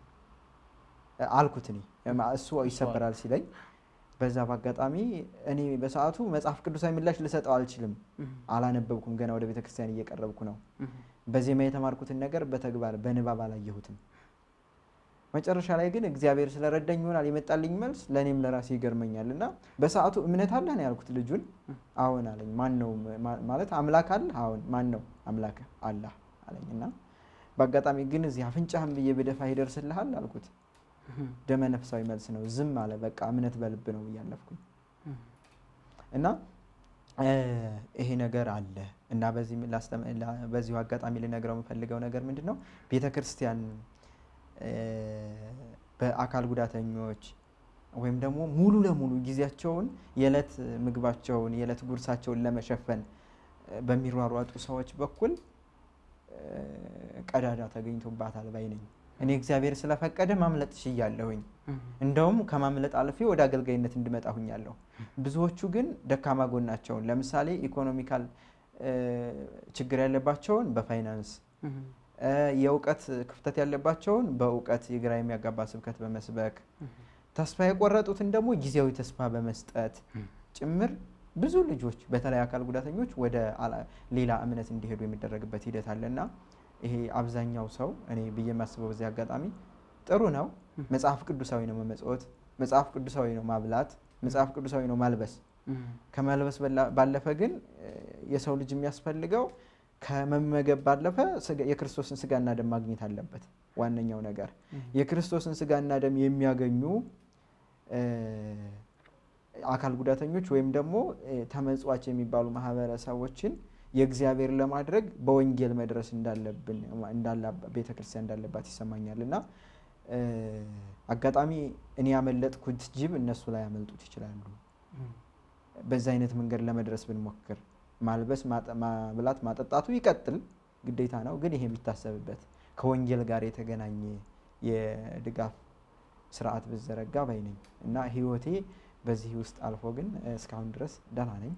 አልኩት እኔ እማ- እሱ ይሰበራል ሲለኝ በዛ በአጋጣሚ እኔ በሰዓቱ መጽሐፍ ቅዱሳዊ ምላሽ ልሰጠው አልችልም። አላነበብኩም። ገና ወደ ቤተ ክርስቲያን እየቀረብኩ ነው። በዜማ የተማርኩትን ነገር በተግባር በንባብ አላየሁትም። መጨረሻ ላይ ግን እግዚአብሔር ስለረዳኝ ይሆናል የመጣልኝ መልስ ለእኔም ለራሴ ይገርመኛል። እና በሰዓቱ እምነት አለህ ነው ያልኩት ልጁን። አዎን አለኝ። ማን ነው ማ- ማለት አምላክ አለ? አዎን። ማን ነው አምላክ? አላህ አለኝ። እና በአጋጣሚ ግን እዚህ አፍንጫህን ብዬ በደፋ ይደርስልሃል አልኩት። ደመ ነፍሳዊ መልስ ነው። ዝም አለ። በቃ እምነት በልብ ነው እያለፍኩኝ እና እ፣ ይሄ ነገር አለ እና በዚህ ላስተም- ላ- በዚሁ አጋጣሚ ልነግረው የምፈልገው ነገር ምንድን ነው ቤተ ክርስቲያን እ፣ በአካል ጉዳተኞች ወይም ደግሞ ሙሉ ለሙሉ ጊዜያቸውን የዕለት ምግባቸውን የዕለት ጉርሳቸውን ለመሸፈን እ፣ በሚሯሯጡ ሰዎች በኩል እ፣ ቀዳዳ ተገኝቶባታል ባይ ነኝ። እኔ እግዚአብሔር ስለፈቀደ ማምለጥ ችያለሁኝ። እንደውም ከማምለጥ አልፌ ወደ አገልጋይነት እንድመጣ ሁኛለሁ። ብዙዎቹ ግን ደካማ ጎናቸውን ለምሳሌ ኢኮኖሚካል እ፣ ችግር ያለባቸውን በፋይናንስ እ፣ የእውቀት ክፍተት ያለባቸውን በእውቀት የግራ የሚያጋባ ስብከት በመስበክ ተስፋ የቆረጡትን ደግሞ ጊዜያዊ ተስፋ በመስጠት ጭምር ብዙ ልጆች በተለይ አካል ጉዳተኞች ወደ አላ- ሌላ እምነት እንዲሄዱ የሚደረግበት ሂደት አለና ይሄ አብዛኛው ሰው እኔ ብዬ የማስበው በዚህ አጋጣሚ ጥሩ ነው። መጽሐፍ ቅዱሳዊ ነው መመጽወት፣ መጽሐፍ ቅዱሳዊ ነው ማብላት፣ መጽሐፍ ቅዱሳዊ ነው ማልበስ። ከመልበስ በላ- ባለፈ ግን እ፣ የሰው ልጅ የሚያስፈልገው ከመመገብ ባለፈ ስጋ- የክርስቶስን ስጋና ደም ማግኘት አለበት። ዋነኛው ነገር የክርስቶስን ስጋና ደም የሚያገኙ እ፣ አካል ጉዳተኞች ወይም ደግሞ እ፣ ተመጽዋች የሚባሉ ማህበረሰቦችን የእግዚአብሔር ለማድረግ በወንጌል መድረስ እንዳለብን እንዳላ ቤተ ክርስቲያን እንዳለባት ይሰማኛል እና እ፣ አጋጣሚ እኔ ያመለጥኩት ጅብ እነሱ ላይ ያመልጡት ይችላሉ። በዛ አይነት መንገድ ለመድረስ ብንሞክር ማልበስ፣ ማጠ- ማብላት፣ ማጠጣቱ ይቀጥል ግዴታ ነው። ግን ይሄ የሚታሰብበት ከወንጌል ጋር የተገናኘ የድጋፍ ስርዓት ብዘረጋ ባይ ነኝ እና ህይወቴ በዚህ ውስጥ አልፎ ግን እስካሁን ድረስ ደህና ነኝ።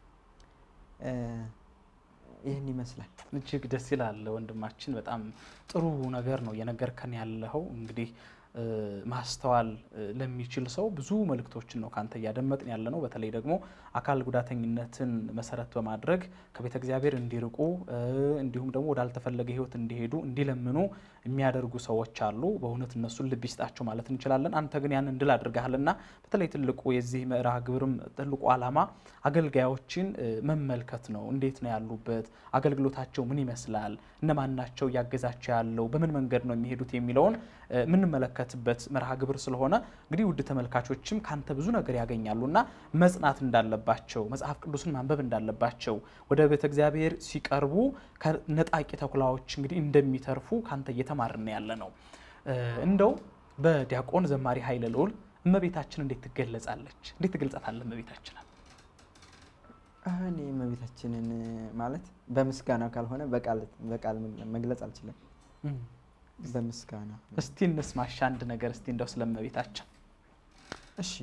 ይህን ይመስላል። እጅግ ደስ ይላል ወንድማችን። በጣም ጥሩ ነገር ነው እየነገርከን ያለኸው። እንግዲህ ማስተዋል ለሚችል ሰው ብዙ መልእክቶችን ነው ካንተ እያደመጥን ያለ ነው። በተለይ ደግሞ አካል ጉዳተኝነትን መሰረት በማድረግ ከቤተ እግዚአብሔር እንዲርቁ እንዲሁም ደግሞ ወዳልተፈለገ ህይወት እንዲሄዱ እንዲለምኑ የሚያደርጉ ሰዎች አሉ። በእውነት እነሱን ልብ ይስጣቸው ማለት እንችላለን። አንተ ግን ያንን ድል አድርገሃልና በተለይ ትልቁ የዚህ ምዕራፍ ግብርም ትልቁ ዓላማ አገልጋዮችን መመልከት ነው። እንዴት ነው ያሉበት? አገልግሎታቸው ምን ይመስላል? እነማን ናቸው እያገዛቸው ያለው? በምን መንገድ ነው የሚሄዱት የሚለውን የምንመለከትበት መርሃ ግብር ስለሆነ እንግዲህ ውድ ተመልካቾችም ካንተ ብዙ ነገር ያገኛሉ እና መጽናት እንዳለባቸው መጽሐፍ ቅዱስን ማንበብ እንዳለባቸው ወደ ቤተ እግዚአብሔር ሲቀርቡ ከነጣቂ ተኩላዎች እንግዲህ እንደሚተርፉ ካንተ እየተማርን ያለ ነው። እንደው በዲያቆን ዘማሪ ኃይለ ልዑል እመቤታችን እንዴት ትገለጻለች? እንዴት ትገልጻታለህ እመቤታችንን? እኔ እመቤታችንን ማለት በምስጋና ካልሆነ በቃል መግለጽ አልችልም። በምስጋና እስቲ እንስማሽ አንድ ነገር እስቲ እንደው ስለ እመቤታችን። እሺ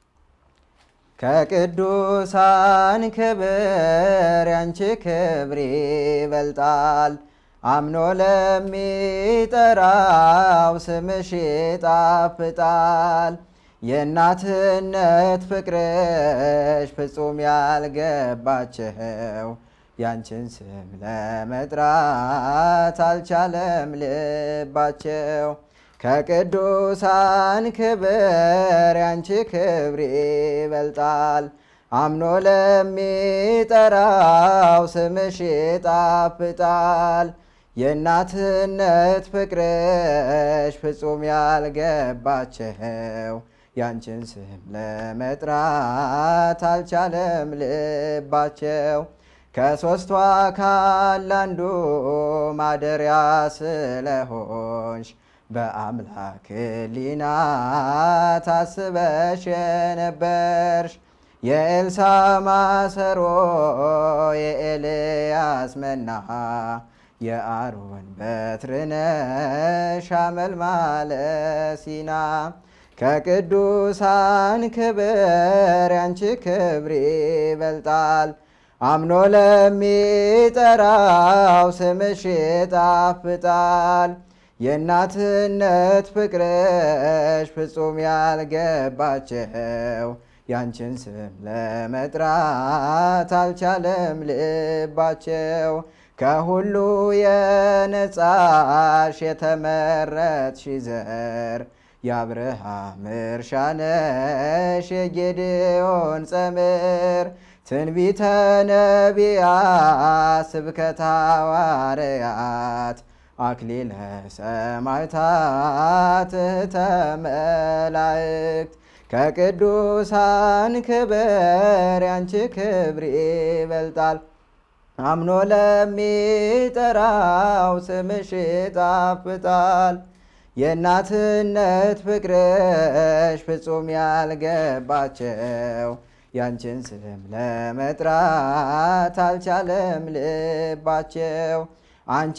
ከቅዱሳን ክብር ያንቺ ክብር ይበልጣል። አምኖ ለሚጠራው ስምሽ ይጣፍጣል። የእናትነት ፍቅርሽ ፍጹም ያልገባቸው ያንቺን ስም ለመጥራት አልቻለም ልባቸው። ከቅዱሳን ክብር ያንቺ ክብር ይበልጣል። አምኖ ለሚጠራው ስምሽ ይጣፍጣል። የእናትነት ፍቅርሽ ፍጹም ያልገባቸው ያንቺን ስም ለመጥራት አልቻለም ልባቸው። ከሦስቱ አካል አንዱ ማደሪያ ስለሆንሽ በአምላክ ሕሊና ታስበሽ የነበርሽ የኤልሳ ማሰሮ የኤልያስ መና የአሮን በትርነሽ አመልማለ ሲና ከቅዱሳን ክብር ያንቺ ክብር ይበልጣል። አምኖ ለሚጠራው ስምሽ ይጣፍጣል። የእናትነት ፍቅርሽ ፍጹም ያልገባቸው ያንቺን ስም ለመጥራት አልቻለም ልባቸው። ከሁሉ የነጻሽ የተመረጥሽ ዘር የአብርሃም እርሻ ነሽ የጌዴዎን ጸምር ትንቢተ ነቢያት ስብከተ ሐዋርያት አክሊለ ሰማዕታት እህተ መላእክት ከቅዱሳን ክብር ያንቺ ክብር ይበልጣል። አምኖ ለሚጠራው ስምሽ ይጣፍጣል። የእናትነት ፍቅርሽ ፍጹም ያልገባቸው ያንቺን ስም ለመጥራት አልቻለም ልባቸው። አንቺ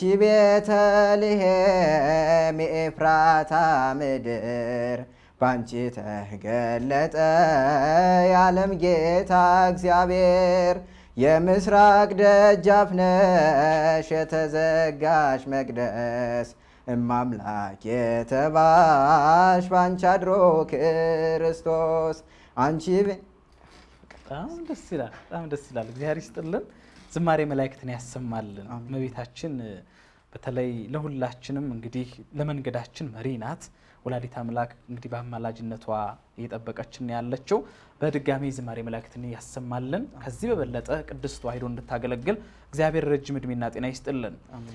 ቤተልሔም የኤፍራታ ምድር ባንቺ ተገለጠ የዓለም ጌታ እግዚአብሔር። የምስራቅ ደጃፍ ነሽ የተዘጋሽ መቅደስ እማምላክ የተባሽ ባንቺ አድሮ ክርስቶስ አንቺ በጣም ደስ ይላል። በጣም ደስ ይላል። እግዚአብሔር ይስጥልን። ዝማሬ መላእክትን ያሰማልን። እመቤታችን በተለይ ለሁላችንም እንግዲህ ለመንገዳችን መሪ ናት። ወላዲት አምላክ እንግዲህ በአማላጅነቷ እየጠበቀችን ያለችው በድጋሚ ዝማሬ መላእክትን ያሰማልን። ከዚህ በበለጠ ቅድስት ተዋሕዶ እንድታገለግል እግዚአብሔር ረጅም እድሜና ጤና ይስጥልን።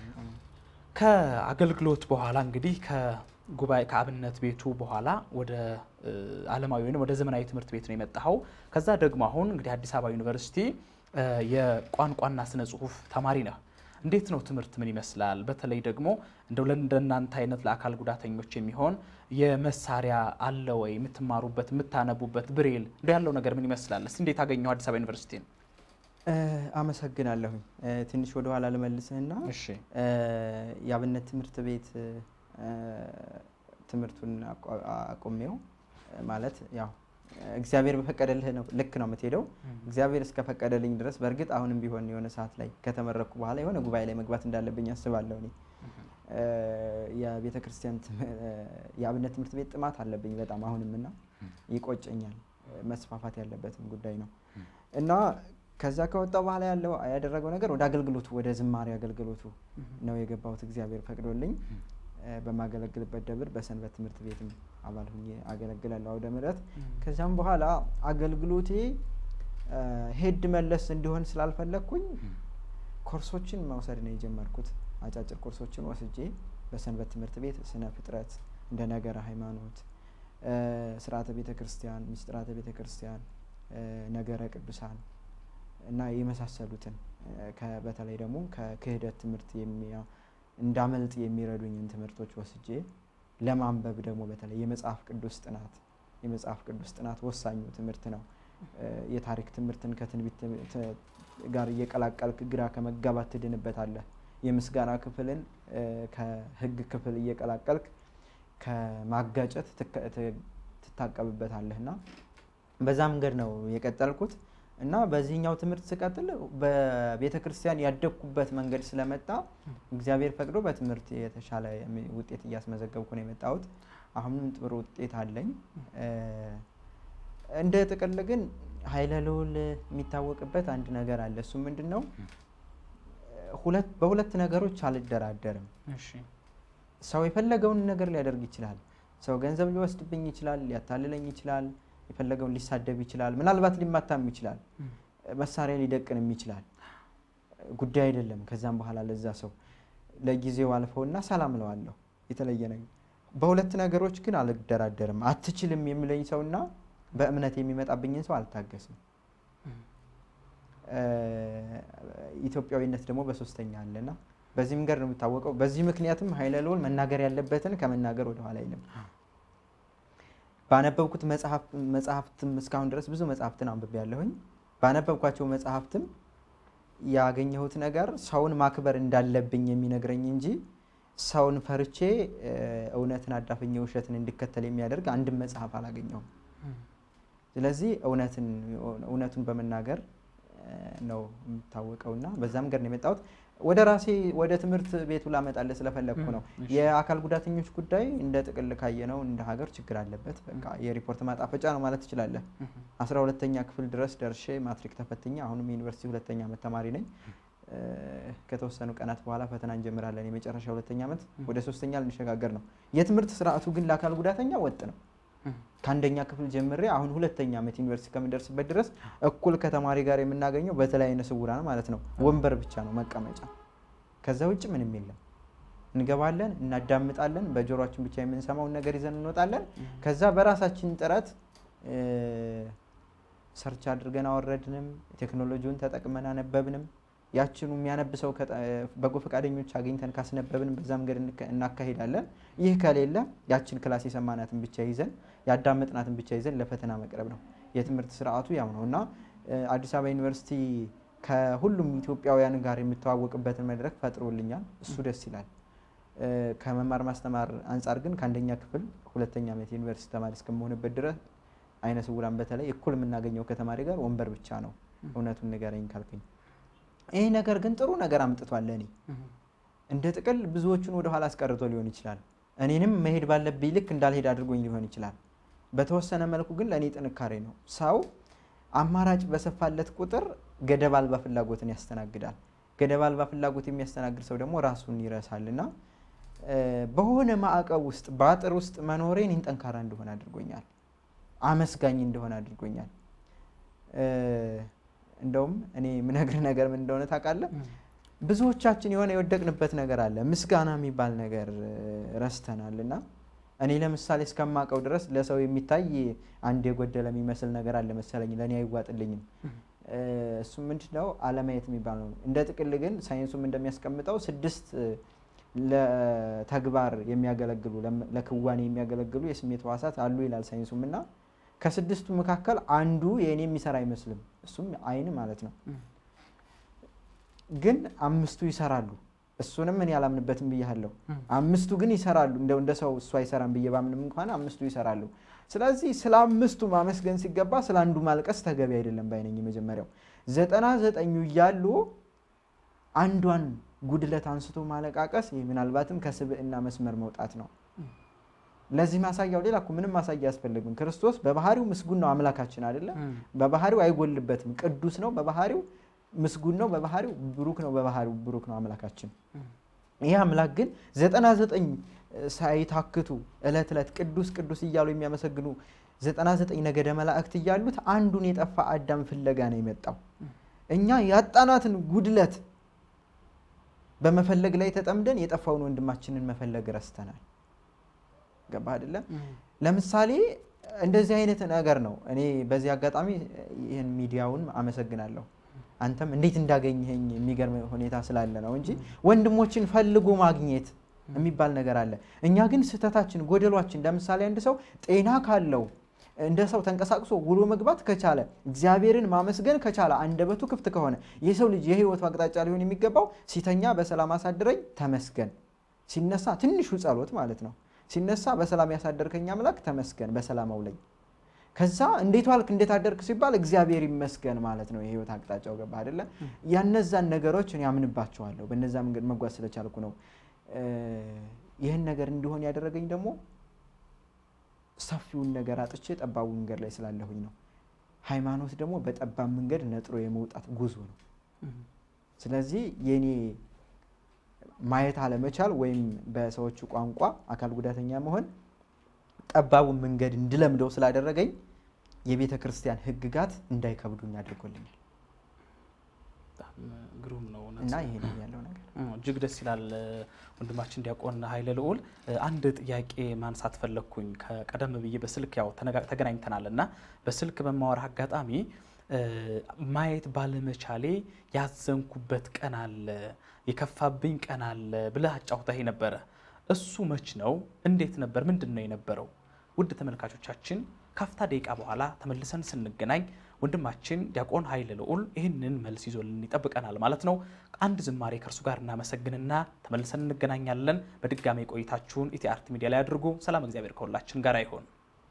ከአገልግሎት በኋላ እንግዲህ ከጉባኤ ከአብነት ቤቱ በኋላ ወደ ዓለማዊ ወይም ወደ ዘመናዊ ትምህርት ቤት ነው የመጣኸው። ከዛ ደግሞ አሁን እንግዲህ አዲስ አበባ ዩኒቨርሲቲ የቋንቋና ስነ ጽሁፍ ተማሪ ነህ። እንዴት ነው ትምህርት ምን ይመስላል? በተለይ ደግሞ እንደው ለእንደናንተ አይነት ለአካል ጉዳተኞች የሚሆን የመሳሪያ አለ ወይ? የምትማሩበት የምታነቡበት ብሬል እንደ ያለው ነገር ምን ይመስላል? እስቲ እንዴት አገኘው አዲስ አበባ ዩኒቨርሲቲ ነው? እ፣ አመሰግናለሁኝ። እ፣ ትንሽ ወደ ኋላ ልመልስህና እሺ እ፣ የአብነት ትምህርት ቤት እ፣ ትምህርቱን አቋ- አቁሜው እ፣ ማለት ያው እግዚአብሔር በፈቀደልህ ነው ልክ ነው የምትሄደው። እግዚአብሔር እስከፈቀደልኝ ድረስ በእርግጥ አሁንም ቢሆን የሆነ ሰዓት ላይ ከተመረኩ በኋላ የሆነ ጉባኤ ላይ መግባት እንዳለብኝ አስባለሁ። እኔ እ፣ የቤተ ክርስቲያን ትም- እ፣ የአብነት ትምህርት ቤት ጥማት አለብኝ በጣም አሁንም እና ይቆጨኛል። እ፣ መስፋፋት ያለበትም ጉዳይ ነው እና ከዛ ከወጣ በኋላ ያለው ያደረገው ነገር ወደ አገልግሎቱ ወደ ዝማሬ አገልግሎቱ ነው የገባሁት። እግዚአብሔር ፈቅዶልኝ እ፣ በማገለግልበት ደብር በሰንበት ትምህርት ቤትም አባል ሁኜ አገለግላለሁ አውደ ምሕረት። ከዚያም በኋላ አገልግሎቴ እ፣ ሄድ መለስ እንዲሆን ስላልፈለግኩኝ ኮርሶችን መውሰድ ነው የጀመርኩት። አጫጭር ኮርሶችን ወስጄ በሰንበት ትምህርት ቤት ስነ ፍጥረት፣ እንደ ነገረ ሃይማኖት፣ እ፣ ስርዓተ ቤተ ክርስቲያን፣ ምስጢራተ ቤተ ክርስቲያን፣ እ፣ ነገረ ቅዱሳን እና የመሳሰሉትን እ፣ ከ- በተለይ ደግሞ ከክህደት ትምህርት የሚያ- እንዳመልጥ የሚረዱኝን ትምህርቶች ወስጄ ለማንበብ ደግሞ በተለይ የመጽሐፍ ቅዱስ ጥናት የመጽሐፍ ቅዱስ ጥናት ወሳኙ ትምህርት ነው። እ፣ የታሪክ ትምህርትን ከትንቢት ትም- ት- ጋር እየቀላቀልክ ግራ ከመጋባት ትድንበታለህ። የምስጋና ክፍልን እ፣ ከህግ ክፍል እየቀላቀልክ ከማጋጨት ትከ- ት- ትታቀብበታለህ እና በዛ መንገድ ነው የቀጠልኩት እና በዚህኛው ትምህርት ስቀጥል በቤተ ክርስቲያን ያደግኩበት መንገድ ስለመጣ እግዚአብሔር ፈቅዶ በትምህርት የተሻለ የሚ- ውጤት እያስመዘገብኩ ነው የመጣሁት። አሁንም ጥሩ ውጤት አለኝ። እ፣ እንደ ጥቅል ግን ኃይለ ልዑል የሚታወቅበት አንድ ነገር አለ። እሱ ምንድን ነው? ሁለት በሁለት ነገሮች አልደራደርም። እሺ ሰው የፈለገውን ነገር ሊያደርግ ይችላል። ሰው ገንዘብ ሊወስድብኝ ይችላል፣ ሊያታልለኝ ይችላል፣ የፈለገውን ሊሳደብ ይችላል፣ ምናልባት ሊማታም ይችላል፣ መሳሪያ ሊደቅንም ይችላል። ጉዳይ አይደለም። ከዛም በኋላ ለዛ ሰው ለጊዜው አልፈውና ሰላም ለዋለሁ። የተለየ ነገር በሁለት ነገሮች ግን አልደራደርም። አትችልም የሚለኝ ሰውና በእምነት የሚመጣብኝን ሰው አልታገስም። እ፣ ኢትዮጵያዊነት ደግሞ በሶስተኛ አለና በዚህ መንገድ ነው የሚታወቀው። በዚህ ምክንያትም ኃይለ ልዑል መናገር ያለበትን ከመናገር ወደኋላ አይልም። ባነበብኩት መጽሐፍ መጽሐፍትም እስካሁን ድረስ ብዙ መጽሐፍትን አንብቤ ያለሁኝ ባነበብኳቸው መጽሐፍትም ያገኘሁት ነገር ሰውን ማክበር እንዳለብኝ የሚነግረኝ እንጂ ሰውን ፈርቼ እ፣ እውነትን አዳፍኜ ውሸትን እንድከተል የሚያደርግ አንድም መጽሐፍ አላገኘሁም። ስለዚህ እውነትን እውነቱን በመናገር እ፣ ነው የምታወቀውና በዛ መንገድ ነው የመጣሁት። ወደ ራሴ ወደ ትምህርት ቤቱ ላመጣልህ ስለፈለግኩ ነው። እሺ። የአካል ጉዳተኞች ጉዳይ እንደ ጥቅል ካየነው እንደ ሀገር ችግር አለበት። በቃ የሪፖርት ማጣፈጫ ነው ማለት ትችላለህ። አስራ ሁለተኛ ክፍል ድረስ ደርሼ ማትሪክ ተፈትኜ አሁንም የዩኒቨርሲቲ ሁለተኛ ዓመት ተማሪ ነኝ። እ፣ ከተወሰኑ ቀናት በኋላ ፈተና እንጀምራለን። የመጨረሻ ሁለተኛ ዓመት ወደ ሶስተኛ ልንሸጋገር ነው። የትምህርት ስርዓቱ ግን ለአካል ጉዳተኛ ወጥ ነው። ከአንደኛ ክፍል ጀምሬ አሁን ሁለተኛ ዓመት ዩኒቨርሲቲ ከምደርስበት ድረስ እኩል ከተማሪ ጋር የምናገኘው በተለይ ዓይነ ስውራን ማለት ነው ወንበር ብቻ ነው መቀመጫ። ከዛ ውጭ ምንም የለም። እንገባለን፣ እናዳምጣለን፣ በጆሮችን ብቻ የምንሰማውን ነገር ይዘን እንወጣለን። ከዛ በራሳችን ጥረት እ፣ ሰርች አድርገን አወረድንም፣ ቴክኖሎጂውን ተጠቅመን አነበብንም። ያችኑ የሚያነብ ሰው ከጠ- በጎ ፈቃደኞች አግኝተን ካስነበብንም በዛ መንገድ እንከ- እናካሂዳለን። ይህ ከሌለ ያችን ክላስ የሰማናትን ብቻ ይዘን ያዳመጥናትን ብቻ ይዘን ለፈተና መቅረብ ነው። የትምህርት ስርዓቱ ያው ነው እና እ፣ አዲስ አበባ ዩኒቨርሲቲ ከሁሉም ኢትዮጵያውያን ጋር የምተዋወቅበትን መድረክ ፈጥሮልኛል። እሱ ደስ ይላል። እ፣ ከመማር ማስተማር አንጻር ግን ከአንደኛ ክፍል ሁለተኛ ዓመት የዩኒቨርሲቲ ተማሪ እስከመሆንበት ድረስ ዓይነ ስውራን በተለይ እኩል የምናገኘው ከተማሪ ጋር ወንበር ብቻ ነው። እውነቱን ንገረኝ ካልከኝ ይህ ነገር ግን ጥሩ ነገር አምጥቷል ለእኔ እንደ ጥቅል ብዙዎቹን ወደ ኋላ አስቀርቶ ሊሆን ይችላል። እኔንም መሄድ ባለብኝ ልክ እንዳልሄድ አድርጎኝ ሊሆን ይችላል። በተወሰነ መልኩ ግን ለእኔ ጥንካሬ ነው። ሰው አማራጭ በሰፋለት ቁጥር ገደብ አልባ ፍላጎትን ያስተናግዳል። ገደብ አልባ ፍላጎት የሚያስተናግድ ሰው ደግሞ ራሱን ይረሳል እና እ፣ በሆነ ማዕቀብ ውስጥ በአጥር ውስጥ መኖሬ እኔን ጠንካራ እንደሆነ አድርጎኛል። አመስጋኝ እንደሆነ አድርጎኛል። እ፣ እንደውም እኔ የምነግር ነገር ምን እንደሆነ ታውቃለህ? ብዙዎቻችን የሆነ የወደቅንበት ነገር አለ። ምስጋና የሚባል ነገር እ፣ ረስተናል እና እኔ ለምሳሌ እስከማውቀው ድረስ ለሰው የሚታይ አንድ የጎደለ የሚመስል ነገር አለ መሰለኝ፣ ለእኔ አይዋጥልኝም። እ፣ እሱም ምንድን ነው አለማየት የሚባል ነው። እንደ ጥቅል ግን ሳይንሱም እንደሚያስቀምጠው ስድስት እ፣ ለተግባር የሚያገለግሉ ለም- ለክዋኔ የሚያገለግሉ የስሜት ሕዋሳት አሉ ይላል ሳይንሱም እና ከስድስቱ መካከል አንዱ የእኔ የሚሰራ አይመስልም። እሱም አይን ማለት ነው። ግን አምስቱ ይሰራሉ። እሱንም እኔ አላምንበትም ብያለሁ። አምስቱ ግን ይሰራሉ። እንደው እንደ ሰው እሱ አይሰራም ብዬ ባምንም እንኳን አምስቱ ይሰራሉ። ስለዚህ ስለ አምስቱ ማመስገን ሲገባ ስለ አንዱ ማልቀስ ተገቢ አይደለም ባይነኝ። የመጀመሪያው ዘጠና ዘጠኙ እያሉ አንዷን ጉድለት አንስቶ ማለቃቀስ ይህ ምናልባትም ከስብዕና መስመር መውጣት ነው። ለዚህ ማሳያው ሌላ እኮ ምንም ማሳያ አያስፈልግም። ክርስቶስ በባህሪው ምስጉን ነው አምላካችን አይደለም። በባህሪው አይጎልበትም። ቅዱስ ነው በባህሪው ምስጉን ነው በባህሪው ብሩክ ነው በባህሪው ብሩክ ነው አምላካችን። ይህ አምላክ ግን ዘጠና ዘጠኝ ሳይታክቱ እለት ዕለት ቅዱስ ቅዱስ እያሉ የሚያመሰግኑ ዘጠና ዘጠኝ ነገደ መላእክት እያሉት አንዱን የጠፋ አዳም ፍለጋ ነው የመጣው። እኛ ያጣናትን ጉድለት በመፈለግ ላይ ተጠምደን የጠፋውን ወንድማችንን መፈለግ ረስተናል። ገባ አይደለም? ለምሳሌ እንደዚህ አይነት ነገር ነው። እኔ በዚህ አጋጣሚ ይህን ሚዲያውን አመሰግናለሁ። አንተም እንዴት እንዳገኘኸኝ የሚገርም ሁኔታ ስላለ ነው እንጂ ወንድሞችን ፈልጎ ማግኘት የሚባል ነገር አለ። እኛ ግን ስህተታችን፣ ጎደሏችን ለምሳሌ አንድ ሰው ጤና ካለው እንደ ሰው ተንቀሳቅሶ ውሎ መግባት ከቻለ እግዚአብሔርን ማመስገን ከቻለ አንደበቱ ክፍት ከሆነ የሰው ልጅ የህይወቱ አቅጣጫ ሊሆን የሚገባው ሲተኛ በሰላም አሳድረኝ ተመስገን፣ ሲነሳ ትንሹ ጸሎት ማለት ነው። ሲነሳ በሰላም ያሳደርከኝ አምላክ ተመስገን፣ በሰላም አውለኝ። ከዛ እንዴት ዋልክ እንዴት አደርክ ሲባል እግዚአብሔር ይመስገን ማለት ነው። የህይወት አቅጣጫው ገባ አይደለ? ያነዛን ነገሮች እኔ አምንባቸዋለሁ። በነዛ መንገድ መጓዝ ስለቻልኩ ነው። ይህን ነገር እንዲሆን ያደረገኝ ደግሞ ሰፊውን ነገር አጥቼ ጠባቡ መንገድ ላይ ስላለሁኝ ነው። ሃይማኖት ደግሞ በጠባብ መንገድ ነጥሮ የመውጣት ጉዞ ነው። ስለዚህ የኔ ማየት አለመቻል ወይም በሰዎቹ ቋንቋ አካል ጉዳተኛ መሆን ጠባቡን መንገድ እንድለምደው ስላደረገኝ የቤተ ክርስቲያን ሕግጋት እንዳይከብዱኝ አድርጎልኛል ግሩም ነው እውነት እና ይሄ ነው ያለው ነገር። እጅግ ደስ ይላል። ወንድማችን ዲያቆን ኃይለ ልዑል አንድ ጥያቄ ማንሳት ፈለግኩኝ። ከቀደም ብዬ በስልክ ያው ተነጋ- ተገናኝተናል እና በስልክ በማወራ አጋጣሚ ማየት ባለመቻሌ ያዘንኩበት ቀን አለ፣ የከፋብኝ ቀን አለ ብለህ አጫውተህ ነበረ። እሱ መች ነው? እንዴት ነበር? ምንድን ነው የነበረው? ውድ ተመልካቾቻችን ካፍታ ደቂቃ በኋላ ተመልሰን ስንገናኝ ወንድማችን ዲያቆን ኃይለ ልዑል ይህንን መልስ ይዞልን ይጠብቀናል ማለት ነው። አንድ ዝማሬ ከእርሱ ጋር እናመሰግንና ተመልሰን እንገናኛለን። በድጋሚ ቆይታችሁን ኢቲአርት ሚዲያ ላይ አድርጉ። ሰላም፣ እግዚአብሔር ከሁላችን ጋር ይሆን።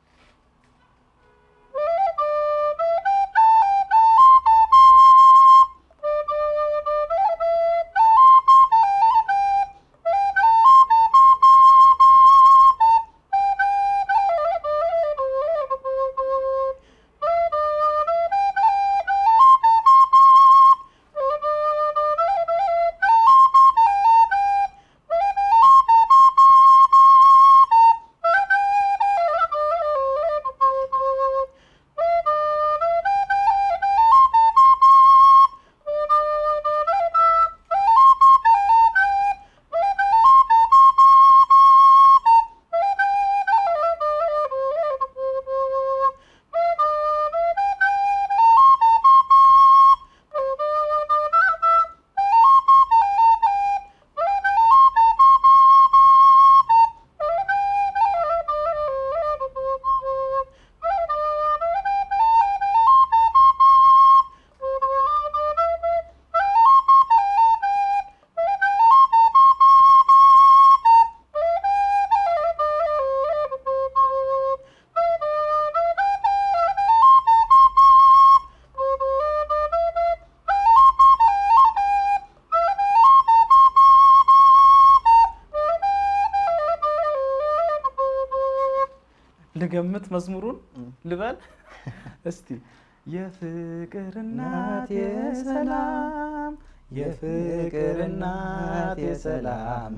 ልገምት መዝሙሩን ልበል እስቲ። የፍቅር እናት የሰላም የፍቅር እናት የሰላም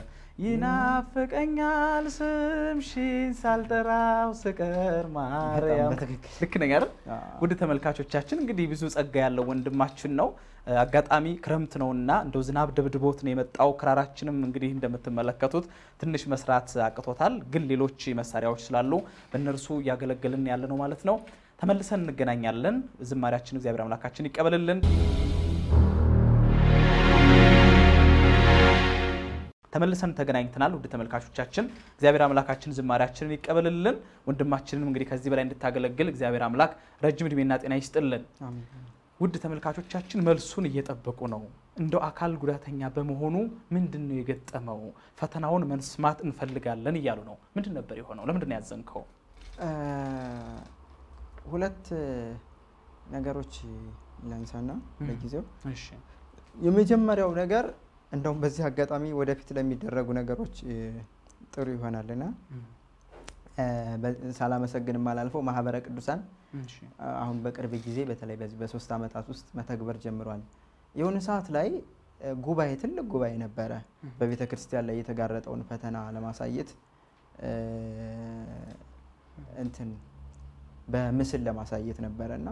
ይናፍቀኛል ስምሽን ሳልጠራው ስቀር ማርያም። በትክክል። ልክ ነኝ አይደል? ውድ ተመልካቾቻችን እንግዲህ ብዙ ጸጋ ያለው ወንድማችን ነው። አጋጣሚ ክረምት ነውና እንደው ዝናብ ደብድቦት ነው የመጣው። ክራራችንም እንግዲህ እንደምትመለከቱት ትንሽ መስራት አቅቶታል፣ ግን ሌሎች መሳሪያዎች ስላሉ በእነርሱ እያገለገልን ያለ ነው ማለት ነው። ተመልሰን እንገናኛለን። ዝማሪያችን እግዚአብሔር አምላካችን ይቀበልልን። ተመልሰን ተገናኝተናል። ውድ ተመልካቾቻችን እግዚአብሔር አምላካችን ዝማሪያችንን ይቀበልልን። ወንድማችንንም እንግዲህ ከዚህ በላይ እንድታገለግል እግዚአብሔር አምላክ ረጅም እድሜና ጤና ይስጥልን። ውድ ተመልካቾቻችን መልሱን እየጠበቁ ነው። እንደው አካል ጉዳተኛ በመሆኑ ምንድን ነው የገጠመው? ፈተናውን መስማት እንፈልጋለን እያሉ ነው። ምንድን ነበር የሆነው? ለምንድን ነው ያዘንከው? እ፣ ሁለት ነገሮች ላንሳና ለጊዜው እሺ የመጀመሪያው ነገር እንደውም በዚህ አጋጣሚ ወደፊት ለሚደረጉ ነገሮች እ፣ ጥሩ ይሆናልና እ፣ በ- ሳላመሰግንም አላልፈው ማህበረ ቅዱሳን እሺ አሁን በቅርብ ጊዜ በተለይ በዚህ በሶስት ዓመታት ውስጥ መተግበር ጀምሯል። የሆነ ሰዓት ላይ እ፣ ጉባኤ ትልቅ ጉባኤ ነበረ በቤተ ክርስቲያን ላይ የተጋረጠውን ፈተና ለማሳየት እ፣ እንትን በምስል ለማሳየት ነበረ እና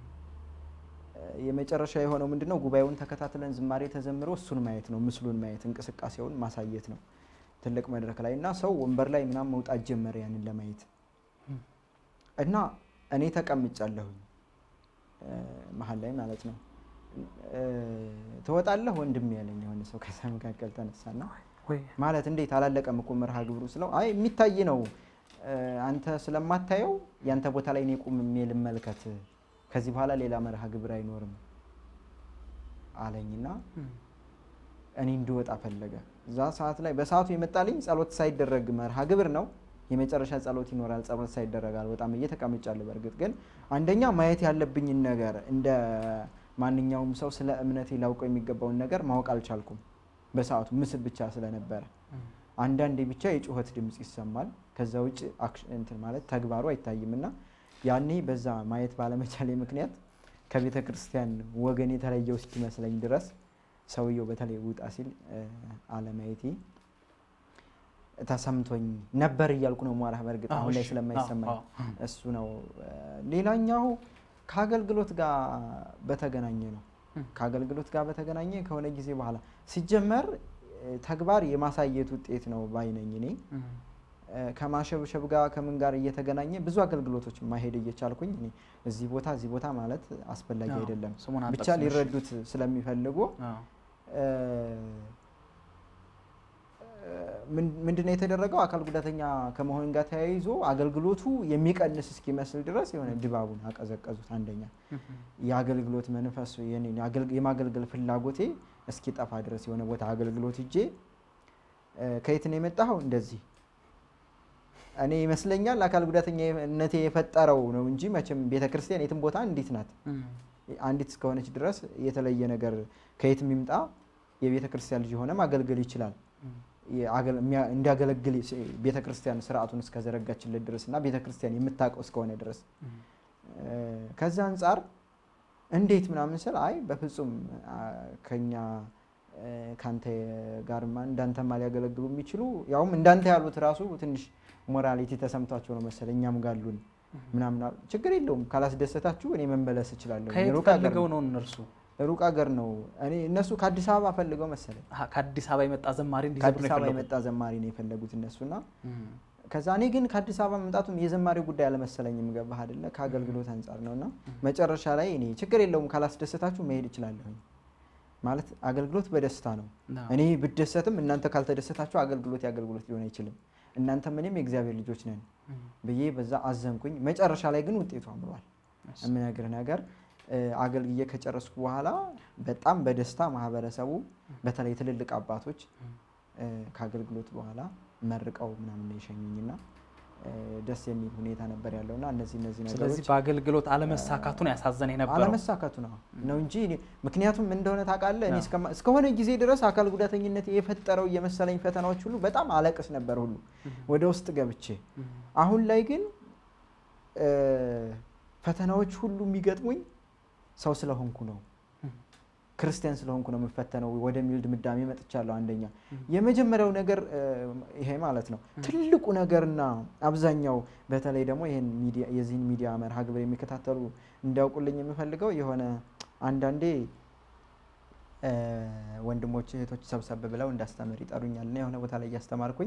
የመጨረሻ የሆነው ምንድን ነው? ጉባኤውን ተከታትለን ዝማሬ ተዘምሮ እሱን ማየት ነው፣ ምስሉን ማየት እንቅስቃሴውን ማሳየት ነው ትልቅ መድረክ ላይ እና ሰው ወንበር ላይ ምናምን መውጣት ጀመረ ያንን ለማየት እና እኔ ተቀምጫለሁኝ እ፣ መሀል ላይ ማለት ነው። እ፣ ትወጣለህ ወንድም ያለኝ የሆነ ሰው ከዛ መካከል ተነሳና ወይ ማለት እንዴት አላለቀም እኮ መርሃ ግብሩ ስለው አይ የሚታይ ነው እ፣ አንተ ስለማታየው ያንተ ቦታ ላይ እኔ ቁሜ ልመልከት ከዚህ በኋላ ሌላ መርሃ ግብር አይኖርም አለኝና እኔ እንድወጣ ፈለገ። እዛ ሰዓት ላይ በሰዓቱ የመጣልኝ ጸሎት ሳይደረግ መርሃ ግብር ነው። የመጨረሻ ጸሎት ይኖራል። ጸሎት ሳይደረግ አልወጣም ብዬ ተቀምጫለሁ። በእርግጥ ግን አንደኛ ማየት ያለብኝን ነገር እንደ ማንኛውም ሰው ስለ እምነቴ ላውቀው የሚገባውን ነገር ማወቅ አልቻልኩም። በሰዓቱ ምስል ብቻ ስለነበረ አንዳንዴ ብቻ የጩኸት ድምፅ ይሰማል። ከዛ ውጭ አክሽ- እንትን ማለት ተግባሩ አይታይም እና ያኔ በዛ ማየት ባለመቻሌ ምክንያት ከቤተ ክርስቲያን ወገን የተለየው እስኪመስለኝ ድረስ ሰውየው በተለይ ውጣ ሲል እ፣ አለማየቴ ተሰምቶኝ ነበር እያልኩ ነው ሟራ በእርግጥ አሁን ላይ እሺ። ስለማይሰማኝ አዎ፣ አዎ። እሱ ነው። እ፣ ሌላኛው ከአገልግሎት ጋር በተገናኘ ነው። እም። ከአገልግሎት ጋር በተገናኘ ከሆነ ጊዜ በኋላ ሲጀመር እ፣ ተግባር የማሳየት ውጤት ነው ባይነኝ እኔ እ፣ ከማሸብሸብ ጋር ከምን ጋር እየተገናኘ ብዙ አገልግሎቶች ማሄድ እየቻልኩኝ እኔ እዚህ ቦታ እዚህ ቦታ ማለት አስፈላጊ አዎ፣ አይደለም። ስሙን ብቻ አንጠቅስም፣ እሺ። ሊረዱት ስለሚፈልጉ አዎ። እ፣ ምን- ምንድነው የተደረገው? አካል ጉዳተኛ ከመሆን ጋር ተያይዞ አገልግሎቱ የሚቀንስ እስኪመስል ድረስ የሆነ ድባቡን አቀዘቀዙት። አንደኛ የአገልግሎት መንፈስ የኔን የአገልግ- የማገልገል ፍላጎቴ እስኪጠፋ ድረስ የሆነ ቦታ አገልግሎት እጄ ከየት ነው የመጣኸው? እንደዚህ እኔ ይመስለኛል አካል ጉዳተኛነቴ የፈጠረው ነው እንጂ መቼም ቤተ ክርስቲያን የትም ቦታ እንዲት ናት። አንዲት እስከሆነች ድረስ የተለየ ነገር ከየትም ይምጣ የቤተ ክርስቲያን ልጅ የሆነ ማገልገል ይችላል። የአገል- የሚያ- እንዲያገለግል ቤተ ክርስቲያን ስርዓቱን እስከዘረጋችለት ድረስ እና ቤተ ክርስቲያን የምታውቀው እስከሆነ ድረስ እ፣ ከዛ አንጻር እንዴት ምናምን ስል አይ በፍጹም አ፣ ከኛ እ፣ ካንተ ጋርማ እንዳንተማ ሊያገለግሉ የሚችሉ ያውም እንዳንተ ያሉት ራሱ ትንሽ ሞራሊቲ ተሰምቷቸው ነው መሰለኝ እኛም ጋሉን ምናምን አሉ። ችግር የለውም ካላስደሰታችሁ እኔ መመለስ እችላለሁ። ከየት ሩቅ ሀገር ፈልገው ነው ነው እነርሱ? ሩቅ ሀገር ነው። እኔ እነሱ ከአዲስ አበባ ፈልገው መሰለኝ አሀ፣ ከአዲስ አበባ የመጣ ዘማሪ እንዲዘምር ከአዲስ ነው አበባ የፈለጉት? የመጣ ዘማሪ ነው የፈለጉት እነሱና እም፣ ከዛ እኔ ግን ከአዲስ አበባ መምጣቱም የዘማሪው ጉዳይ አለመሰለኝም። ገባህ አይደለ? ከአገልግሎት አንጻር ነው እና መጨረሻ ላይ እኔ ችግር የለውም ካላስደሰታችሁ መሄድ እችላለሁኝ ማለት አገልግሎት በደስታ ነው። አዎ። እኔ ብደሰትም እናንተ ካልተደሰታችሁ አገልግሎት የአገልግሎት ሊሆን አይችልም። እናንተም እኔም የእግዚአብሔር ልጆች ነን እም፣ ብዬ በዛ አዘንኩኝ። መጨረሻ ላይ ግን ውጤቱ አምሯል። የምነግርህ ነገር እ፣ አገልግዬ ከጨረስኩ በኋላ በጣም በደስታ ማህበረሰቡ በተለይ ትልልቅ አባቶች እ፣ ከአገልግሎት በኋላ መርቀው ምናምን ነው የሸኙኝና እ፣ ደስ የሚል ሁኔታ ነበር ያለውና እነዚህ እነዚህ ስለዚህ ነገሮች በአገልግሎት አለመሳካቱን ያሳዘነ የነበረው አለመሳካቱ ነው ነው እንጂ እኔ- ምክንያቱም ምን እንደሆነ ታውቃለህ፣ እኔ አዎ። እስከማ- እስከሆነ ጊዜ ድረስ አካል ጉዳተኝነት የፈጠረው የመሰለኝ ፈተናዎች ሁሉ በጣም አለቅስ ነበር ሁሉ ወደ ውስጥ ገብቼ። አሁን ላይ ግን እ፣ ፈተናዎች ሁሉ የሚገጥሙኝ ሰው ስለሆንኩ ነው ክርስቲያን ስለሆንኩ ነው የምፈተነው ወደሚል ድምዳሜ መጥቻለሁ። አንደኛ የመጀመሪያው ነገር እ፣ ይሄ ማለት ነው ትልቁ ነገርና አብዛኛው በተለይ ደግሞ ይህን ሚዲያ የዚህን ሚዲያ መርሃ ግብር የሚከታተሉ እንዲያውቁልኝ የምፈልገው የሆነ አንዳንዴ እ፣ ወንድሞች እህቶች ሰብሰብ ብለው እንዳስተምር ይጠሩኛል እና የሆነ ቦታ ላይ እያስተማርኩኝ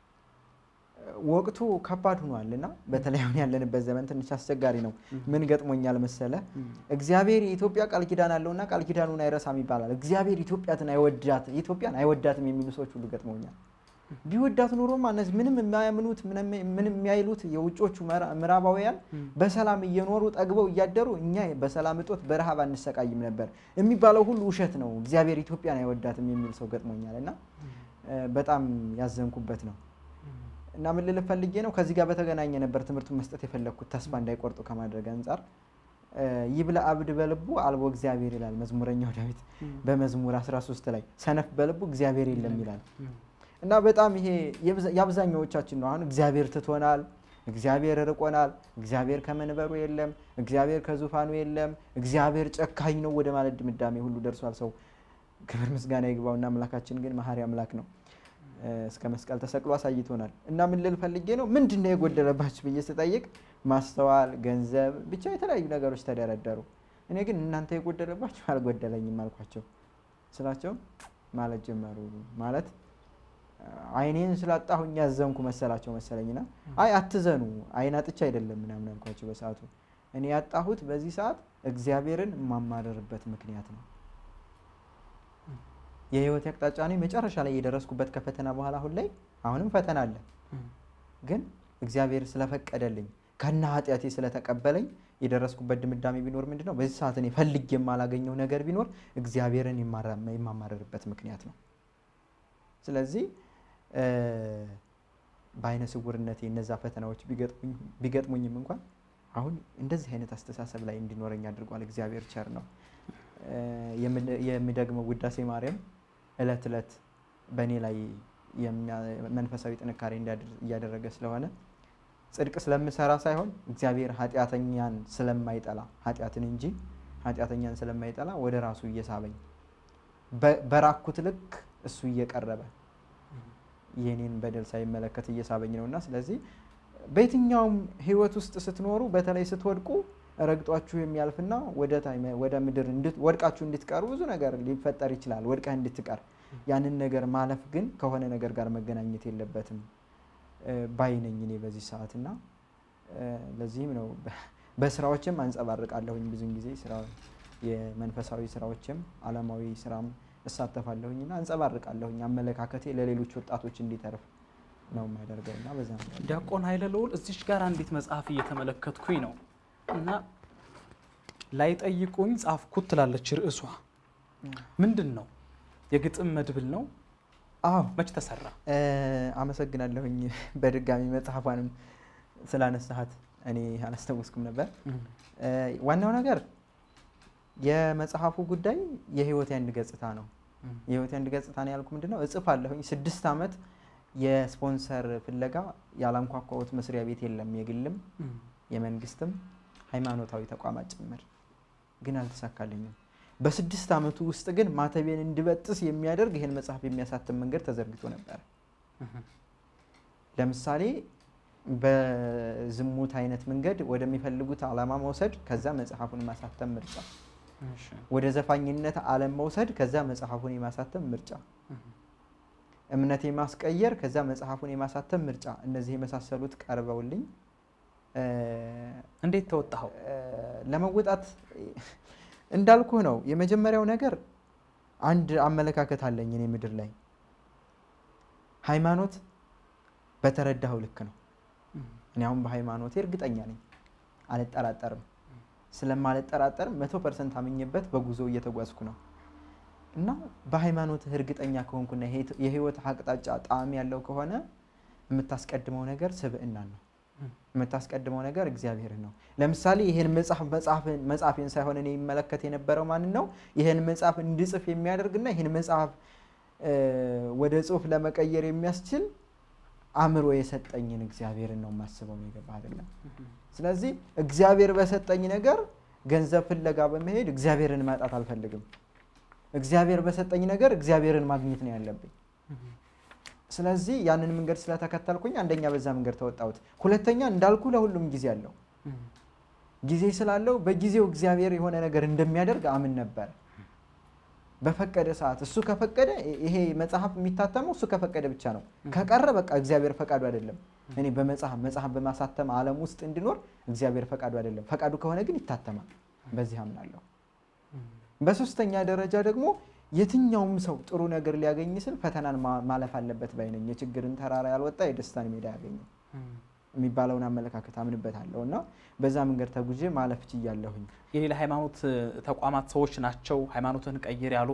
ወቅቱ ከባድ ሆኗል እና በተለይ አሁን ያለንበት ዘመን ትንሽ አስቸጋሪ ነው። ምን ገጥሞኛል መሰለ? እግዚአብሔር የኢትዮጵያ ቃል ኪዳን አለውና ቃል ኪዳኑን አይረሳም ይባላል። እግዚአብሔር ኢትዮጵያትን አይወዳት ኢትዮጵያን አይወዳትም የሚሉ ሰዎች ሁሉ ገጥመውኛል። ቢወዳት ኖሮማ እነዚህ ምንም የማያምኑት ምንም ምንም የሚያይሉት የውጮቹ ምዕራ- ምዕራባውያን በሰላም እየኖሩ ጠግበው እያደሩ እኛ በሰላም እጦት በረሃብ አንሰቃይም ነበር የሚባለው ሁሉ ውሸት ነው። እግዚአብሔር ኢትዮጵያን አይወዳትም የሚል ሰው ገጥሞኛል እና እ፣ በጣም ያዘንኩበት ነው። እና ምን ልል ፈልጌ ነው ከዚህ ጋር በተገናኘ ነበር ትምህርቱን መስጠት የፈለግኩት ተስፋ እንዳይቆርጡ ከማድረግ አንጻር እ፣ ይብላ አብድ በልቡ አልቦ እግዚአብሔር ይላል መዝሙረኛው ዳዊት በመዝሙር 13 ላይ ሰነፍ በልቡ እግዚአብሔር የለም ይላል። እና በጣም ይሄ የብዛ- የአብዛኛዎቻችን ነው። አሁን እግዚአብሔር ትቶናል፣ እግዚአብሔር ርቆናል፣ እግዚአብሔር ከመንበሩ የለም፣ እግዚአብሔር ከዙፋኑ የለም፣ እግዚአብሔር ጨካኝ ነው ወደ ማለት ድምዳሜ ሁሉ ደርሷል ሰው። ክብር ምስጋና ይግባውና አምላካችን ግን መሐሪ አምላክ ነው። እ፣ እስከ መስቀል ተሰቅሎ አሳይቶናል። እና ምን ልል ፈልጌ ነው ምንድን ነው የጎደለባችሁ ብዬ ስጠይቅ ማስተዋል፣ ገንዘብ፣ ብቻ የተለያዩ ነገሮች ተደረደሩ። እኔ ግን እናንተ የጎደለባችሁ አልጎደለኝም አልኳቸው ስላቸው ማለት ጀመሩ ማለት አይኔን ስላጣሁኝ ያዘንኩ መሰላቸው መሰለኝና አይ አትዘኑ፣ አይን አጥቻ አይደለም ምናምን አልኳቸው። በሰዓቱ እኔ ያጣሁት በዚህ ሰዓት እግዚአብሔርን የማማረርበት ምክንያት ነው። የህይወት አቅጣጫ እኔ መጨረሻ ላይ የደረስኩበት ከፈተና በኋላ አሁን ላይ አሁንም ፈተና አለ፣ ግን እግዚአብሔር ስለፈቀደልኝ ከና ኃጢአቴ ስለተቀበለኝ የደረስኩበት ድምዳሜ ቢኖር ምንድን ነው? በዚህ ሰዓት እኔ ፈልጌ የማላገኘው ነገር ቢኖር እግዚአብሔርን የማራ- የማማረርበት ምክንያት ነው። ስለዚህ እ፣ በአይነ ስውርነቴ እነዛ ፈተናዎች ቢገጥሙኝ- ቢገጥሙኝም እንኳን አሁን እንደዚህ አይነት አስተሳሰብ ላይ እንዲኖረኝ አድርጓል። እግዚአብሔር ቸር ነው። እ፣ የምን- የምደግመው ውዳሴ ማርያም እለት እለት በእኔ ላይ የሚያ- መንፈሳዊ ጥንካሬ እንዲያድር- እያደረገ ስለሆነ ጽድቅ ስለምሰራ ሳይሆን እግዚአብሔር ኃጢአተኛን ስለማይጠላ ኃጢአትን እንጂ ኃጢአተኛን ስለማይጠላ ወደ ራሱ እየሳበኝ በ- በራኩት ልክ እሱ እየቀረበ የኔን በደል ሳይመለከት እየሳበኝ ነው እና ስለዚህ በየትኛውም ህይወት ውስጥ ስትኖሩ በተለይ ስትወድቁ ረግጧችሁ የሚያልፍና ወደ ታይ- ወደ ምድር እንድት- ወድቃችሁ እንድትቀሩ ብዙ ነገር ሊፈጠር ይችላል። ወድቀህ እንድትቀር ያንን ነገር ማለፍ ግን ከሆነ ነገር ጋር መገናኘት የለበትም እ፣ ባይ ነኝ እኔ በዚህ ሰዓት እና እ፣ ለዚህም ነው በ- በስራዎችም አንጸባርቃለሁኝ ብዙን ጊዜ ስራ የመንፈሳዊ ስራዎችም አለማዊ ስራም እሳተፋለሁኝ እና አንጸባርቃለሁኝ አመለካከቴ ለሌሎች ወጣቶች እንዲተርፍ ነው የማደርገው እና በዛ ነው ዲያቆን ኃይለ ልዑል እዚች ጋር አንዲት መጽሐፍ እየተመለከትኩኝ ነው እና ላይጠይቁኝ ጻፍኩት ትላለች ርዕሷ ምንድን ነው የግጥም መድብል ነው አዎ መች ተሰራ እ፣ አመሰግናለሁኝ በድጋሚ መጽሐፏንም ስላነሳሃት እኔ አላስታወስኩም ነበር እ፣ ዋናው ነገር የመጽሐፉ ጉዳይ የህይወት አንድ ገጽታ ነው የህይወት አንድ ገጽታ ነው ያልኩ ምንድን ነው እጽፍ አለሁኝ ስድስት ዓመት የስፖንሰር ፍለጋ ያላንኳኳሁት መስሪያ ቤት የለም የግልም የመንግስትም ሃይማኖታዊ ተቋማት ጭምር ግን አልተሳካልኝም በስድስት ዓመቱ ውስጥ ግን ማተቤን እንድበጥስ የሚያደርግ ይህን መጽሐፍ የሚያሳትም መንገድ ተዘርግቶ ነበር ለምሳሌ በዝሙት አይነት መንገድ ወደሚፈልጉት ዓላማ መውሰድ ከዛ መጽሐፉን ማሳተም ምርጫ ወደ ዘፋኝነት ዓለም መውሰድ ከዛ መጽሐፉን የማሳተም ምርጫ እምነት የማስቀየር ከዛ መጽሐፉን የማሳተም ምርጫ እነዚህ የመሳሰሉት ቀርበውልኝ እ፣ እንዴት ተወጣኸው እ፣ ለመወጣት እንዳልኩህ ነው። የመጀመሪያው ነገር አንድ አመለካከት አለኝ እኔ ምድር ላይ ሃይማኖት በተረዳኸው ልክ ነው። እኔ አሁን በሃይማኖቴ እርግጠኛ ነኝ፣ አልጠራጠርም። ስለማልጠራጠርም መቶ ፐርሰንት አምኜበት በጉዞ እየተጓዝኩ ነው እና በሃይማኖትህ እርግጠኛ ከሆንኩና የህይወት- የህይወት አቅጣጫ ጣዕም ያለው ከሆነ የምታስቀድመው ነገር ስብዕናን ነው። የምታስቀድመው ነገር እግዚአብሔርን ነው። ለምሳሌ ይህን መጽሐፍ መጽሐፍን መጽሐፌን ሳይሆን እኔ ይመለከት የነበረው ማንን ነው? ይህን መጽሐፍ እንድጽፍ የሚያደርግና ይህን መጽሐፍ እ፣ ወደ ጽሁፍ ለመቀየር የሚያስችል አእምሮ የሰጠኝን እግዚአብሔርን ነው የማስበው። ነው የገባህ አይደለም? ስለዚህ እግዚአብሔር በሰጠኝ ነገር ገንዘብ ፍለጋ በመሄድ እግዚአብሔርን ማጣት አልፈልግም። እግዚአብሔር በሰጠኝ ነገር እግዚአብሔርን ማግኘት ነው ያለብኝ። ስለዚህ ያንን መንገድ ስለተከተልኩኝ አንደኛ በዛ መንገድ ተወጣሁት። ሁለተኛ እንዳልኩ ለሁሉም ጊዜ አለው። ጊዜ ስላለው በጊዜው እግዚአብሔር የሆነ ነገር እንደሚያደርግ አምን ነበር። በፈቀደ ሰዓት እሱ ከፈቀደ ይሄ መጽሐፍ የሚታተመው እሱ ከፈቀደ ብቻ ነው። ከቀረ በቃ እግዚአብሔር ፈቃዱ አይደለም። እኔ በመጽሐፍ መጽሐፍ በማሳተም ዓለም ውስጥ እንዲኖር እግዚአብሔር ፈቃዱ አይደለም። ፈቃዱ ከሆነ ግን ይታተማል። በዚህ አምናለሁ። በሶስተኛ ደረጃ ደግሞ የትኛውም ሰው ጥሩ ነገር ሊያገኝ ስል ፈተናን ማ- ማለፍ አለበት ባይ ነኝ። የችግርን ተራራ ያልወጣ የደስታን ሜዳ ያገኘ የሚባለውን አመለካከት አምንበታለሁ እና በዛ መንገድ ተጉዤ ማለፍ ችያለሁኝ። የሌላ ሃይማኖት ተቋማት ሰዎች ናቸው ሃይማኖትን ቀይር ያሉ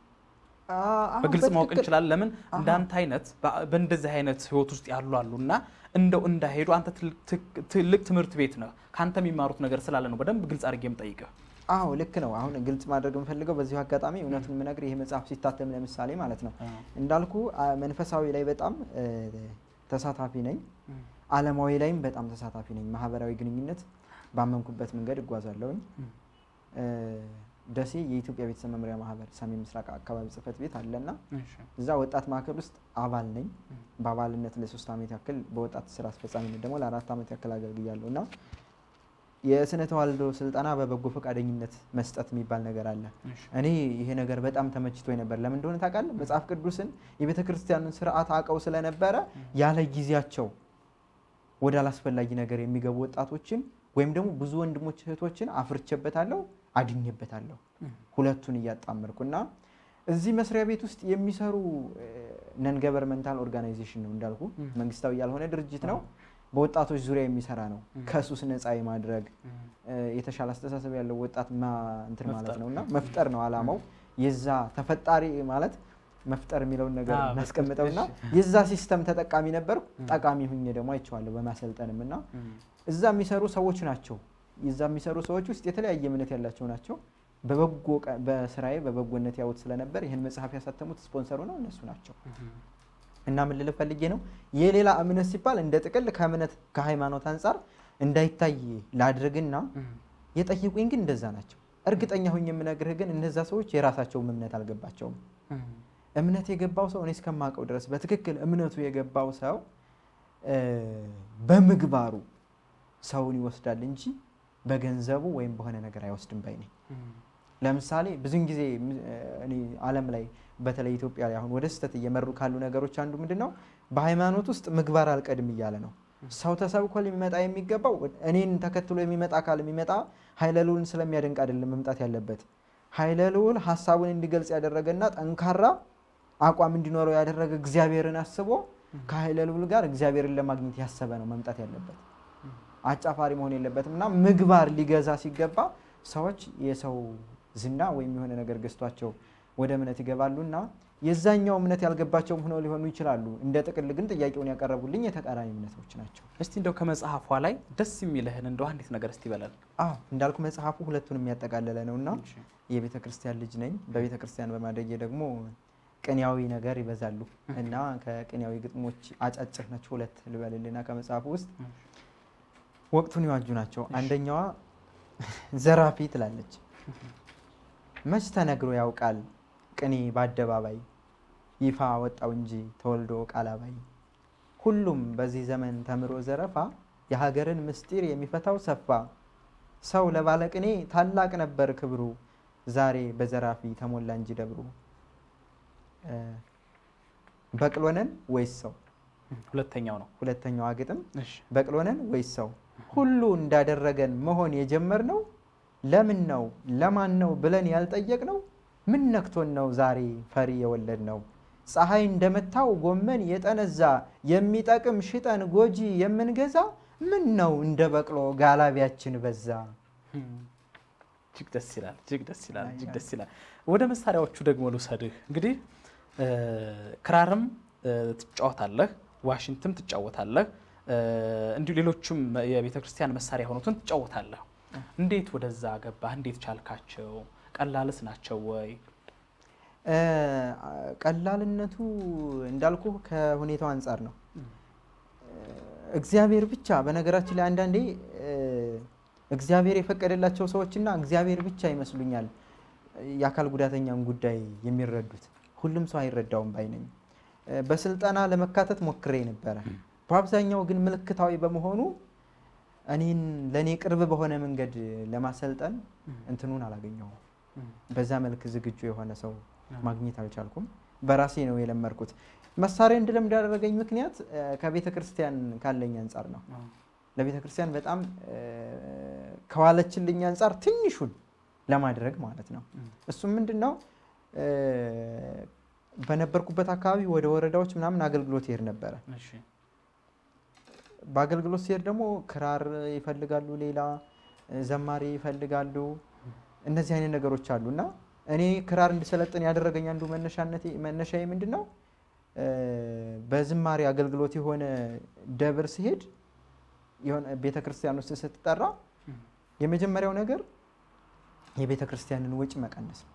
አሁን በግልጽ ማወቅ በትክክል- እንችላለን። ለምን አሃ። እንዳንተ አይነት በ- በእንደዚህ አይነት ህይወት ውስጥ ያሉ አሉ እና እንደው እንዳይሄዱ አንተ ትል- ትክ- ትልቅ ትምህርት ቤት ነህ። ከአንተ የሚማሩት ነገር ስላለ ነው በደንብ ግልጽ አድርጌ የምጠይቅህ። አዎ ልክ ነው። አሁን ግልጽ ማድረግ የምፈልገው በዚሁ አጋጣሚ እውነቱን የምነግር ይሄ መጽሐፍ ሲታተም ለምሳሌ ማለት ነው እንዳልኩ አ- መንፈሳዊ ላይ በጣም እ፣ ተሳታፊ ነኝ። ዓለማዊ ላይም በጣም ተሳታፊ ነኝ። ማህበራዊ ግንኙነት ባመንኩበት መንገድ እጓዛለሁኝ። እ፣ ደሴ የኢትዮጵያ ቤተሰብ መምሪያ ማህበር ሰሜን ምስራቅ አካባቢ ጽህፈት ቤት አለና እዛ ወጣት ማዕከል ውስጥ አባል ነኝ። በአባልነት ለሶስት ዓመት ያክል በወጣት ስራ አስፈጻሚነት ደግሞ ለአራት ዓመት ያክል አገልግያለሁ እና የስነ ተዋልዶ ስልጠና በበጎ ፈቃደኝነት መስጠት የሚባል ነገር አለ። እኔ ይሄ ነገር በጣም ተመችቶ ነበር። ለምን እንደሆነ ታውቃለህ? መጽሐፍ ቅዱስን የቤተ ክርስቲያኑን ስርዓት አውቀው ስለነበረ ያለ ጊዜያቸው ወደ አላስፈላጊ ነገር የሚገቡ ወጣቶችን ወይም ደግሞ ብዙ ወንድሞች እህቶችን አፍርቼበታለሁ፣ አድኜበታለሁ። ሁለቱን እያጣመርኩ እና እዚህ መስሪያ ቤት ውስጥ የሚሰሩ ነን ገቨርንመንታል ኦርጋናይዜሽን ነው እንዳልኩ መንግስታዊ ያልሆነ ድርጅት ነው። በወጣቶች ዙሪያ የሚሰራ ነው። ከሱስ ነፃ የማድረግ እ፣ የተሻለ አስተሳሰብ ያለው ወጣት ማ- እንትን ማለት መፍጠር። ነው እና መፍጠር ነው አላማው። የዛ ተፈጣሪ ማለት መፍጠር የሚለውን ነገር አዎ፣ እናስቀምጠውና የዛ ሲስተም ተጠቃሚ ነበርኩ። ጠቃሚ ሁኜ ደግሞ አይቼዋለሁ በማሰልጠንም እና እዛ የሚሰሩ ሰዎች ናቸው። እዛ የሚሰሩ ሰዎች ውስጥ የተለያየ እምነት ያላቸው ናቸው። በበጎ ቀ- በስራዬ በበጎነት ያዩት ስለነበር ይህን መጽሐፍ ያሳተሙት ስፖንሰሩ ነው እነሱ ናቸው። እና ምን ልል ፈልጌ ነው የሌላ እምነት ሲባል እንደ ጥቅል ከእምነት ከሃይማኖት አንጻር እንዳይታይ ላድርግና የጠየቁኝ ግን እንደዛ ናቸው። እርግጠኛ ሁኝ የምነግርህ ግን እነዛ ሰዎች የራሳቸውም እምነት አልገባቸውም። እምነት የገባው ሰው እኔ እስከማውቀው ድረስ በትክክል እምነቱ የገባው ሰው እ፣ በምግባሩ ሰውን ይወስዳል እንጂ በገንዘቡ ወይም በሆነ ነገር አይወስድም ባይ ነኝ። ለምሳሌ ብዙን ጊዜ ም- እኔ ዓለም ላይ በተለይ ኢትዮጵያ ላይ አሁን ወደ ስህተት እየመሩ ካሉ ነገሮች አንዱ ምንድን ነው? በሃይማኖት ውስጥ ምግባር አልቀድም እያለ ነው። ሰው ተሰብኮ ሊመጣ የሚገባው እኔን ተከትሎ የሚመጣ አካል የሚመጣ ኃይለ ልዑልን ስለሚያደንቅ አይደለም መምጣት ያለበት። ኃይለ ልዑል ሀሳቡን እንዲገልጽ ያደረገና ጠንካራ አቋም እንዲኖረው ያደረገ እግዚአብሔርን አስቦ ከኃይለ ልዑል ጋር እግዚአብሔርን ለማግኘት ያሰበ ነው መምጣት ያለበት። አጫፋሪ መሆን የለበትም እና ምግባር ሊገዛ ሲገባ ሰዎች የሰው ዝና ወይም የሆነ ነገር ገዝቷቸው ወደ እምነት ይገባሉ እና የዛኛው እምነት ያልገባቸውም ሆነው ሊሆኑ ይችላሉ። እንደ ጥቅል ግን ጥያቄውን ያቀረቡልኝ የተቃራኒ እምነቶች ናቸው። እስቲ እንደው ከመጽሐፏ ላይ ደስ የሚልህን እንደው አንዲት ነገር እስቲ በለን። አዎ እንዳልኩ መጽሐፉ ሁለቱን የሚያጠቃልለ ነው እና የቤተ ክርስቲያን ልጅ ነኝ። በቤተ ክርስቲያን በማደጌ ደግሞ ቅኔያዊ ነገር ይበዛሉ እና ከቅኔያዊ ግጥሞች አጫጭር ናቸው ሁለት ልበልልና ከመጽሐፉ ውስጥ ወቅቱን የዋጁ ናቸው። አንደኛዋ ዘራፊ ትላለች። መች ተነግሮ ያውቃል ቅኔ በአደባባይ ይፋ ወጣው እንጂ ተወልዶ ቃል አባይ። ሁሉም በዚህ ዘመን ተምሮ ዘረፋ የሀገርን ምስጢር የሚፈታው ሰፋ። ሰው ለባለ ቅኔ ታላቅ ነበር ክብሩ፣ ዛሬ በዘራፊ ተሞላ እንጂ ደብሩ። እ፣ በቅሎነን ወይስ ሰው? ሁለተኛው ነው። ሁለተኛዋ ግጥም እሺ በቅሎነን ወይስ ሰው? ሁሉ እንዳደረገን መሆን የጀመርነው ለምን ነው ለማን ነው ብለን ያልጠየቅነው? ምን ነክቶን ነው ዛሬ ፈሪ የወለድ ነው? ፀሐይ እንደመታው ጎመን የጠነዛ የሚጠቅም ሽጠን ጎጂ የምንገዛ ምን ነው እንደ በቅሎ ጋላቢያችን በዛ። እጅግ ደስ ይላል። እጅግ ደስ ይላል። እጅግ ደስ ይላል። ወደ መሳሪያዎቹ ደግሞ ልውሰድህ። እንግዲህ እ፣ ክራርም እ፣ ትጫወታለህ፣ ዋሽንትም ትጫወታለህ፣ እ፣ እንዲሁ ሌሎችም የቤተ ክርስቲያን መሳሪያ የሆኑትን ትጫወታለህ። እንዴት ወደዛ ገባህ? እንዴት ቻልካቸው? ቀላልስ ናቸው ወይ? እ፣ ቀላልነቱ እንዳልኩ ከሁኔታው አንጻር ነው። እግዚአብሔር ብቻ በነገራችን ላይ አንዳንዴ እ፣ እግዚአብሔር የፈቀደላቸው ሰዎችና እግዚአብሔር ብቻ ይመስሉኛል የአካል ጉዳተኛን ጉዳይ የሚረዱት። ሁሉም ሰው አይረዳውም ባይ ነኝ። እ፣ በስልጠና ለመካተት ሞክሬ ነበረ። በአብዛኛው ግን ምልክታዊ በመሆኑ እኔን ለእኔ ቅርብ በሆነ መንገድ ለማሰልጠን እንትኑን አላገኘሁም። በዛ መልክ ዝግጁ የሆነ ሰው ማግኘት አልቻልኩም። በራሴ ነው የለመድኩት። መሳሪያ እንድለምድ ያደረገኝ ምክንያት እ፣ ከቤተ ክርስቲያን ካለኝ አንጻር ነው። ለቤተ ክርስቲያን በጣም እ፣ ከዋለችልኝ አንጻር ትንሹን ለማድረግ ማለት ነው። እሱም ምንድን ነው እ፣ በነበርኩበት አካባቢ ወደ ወረዳዎች ምናምን አገልግሎት ይሄድ ነበረ። እሺ በአገልግሎት ሲሄድ ደግሞ ክራር ይፈልጋሉ፣ ሌላ እ፣ ዘማሪ ይፈልጋሉ። እነዚህ አይነት ነገሮች አሉ እና እኔ ክራር እንድሰለጥን ያደረገኝ አንዱ መነሻነቴ መነሻዬ ምንድን ነው እ፣ በዝማሬ አገልግሎት የሆነ ደብር ሲሄድ የሆነ ቤተ ክርስቲያን ውስጥ ስትጠራ የመጀመሪያው ነገር የቤተ ክርስቲያንን ወጪ መቀነስ ነው።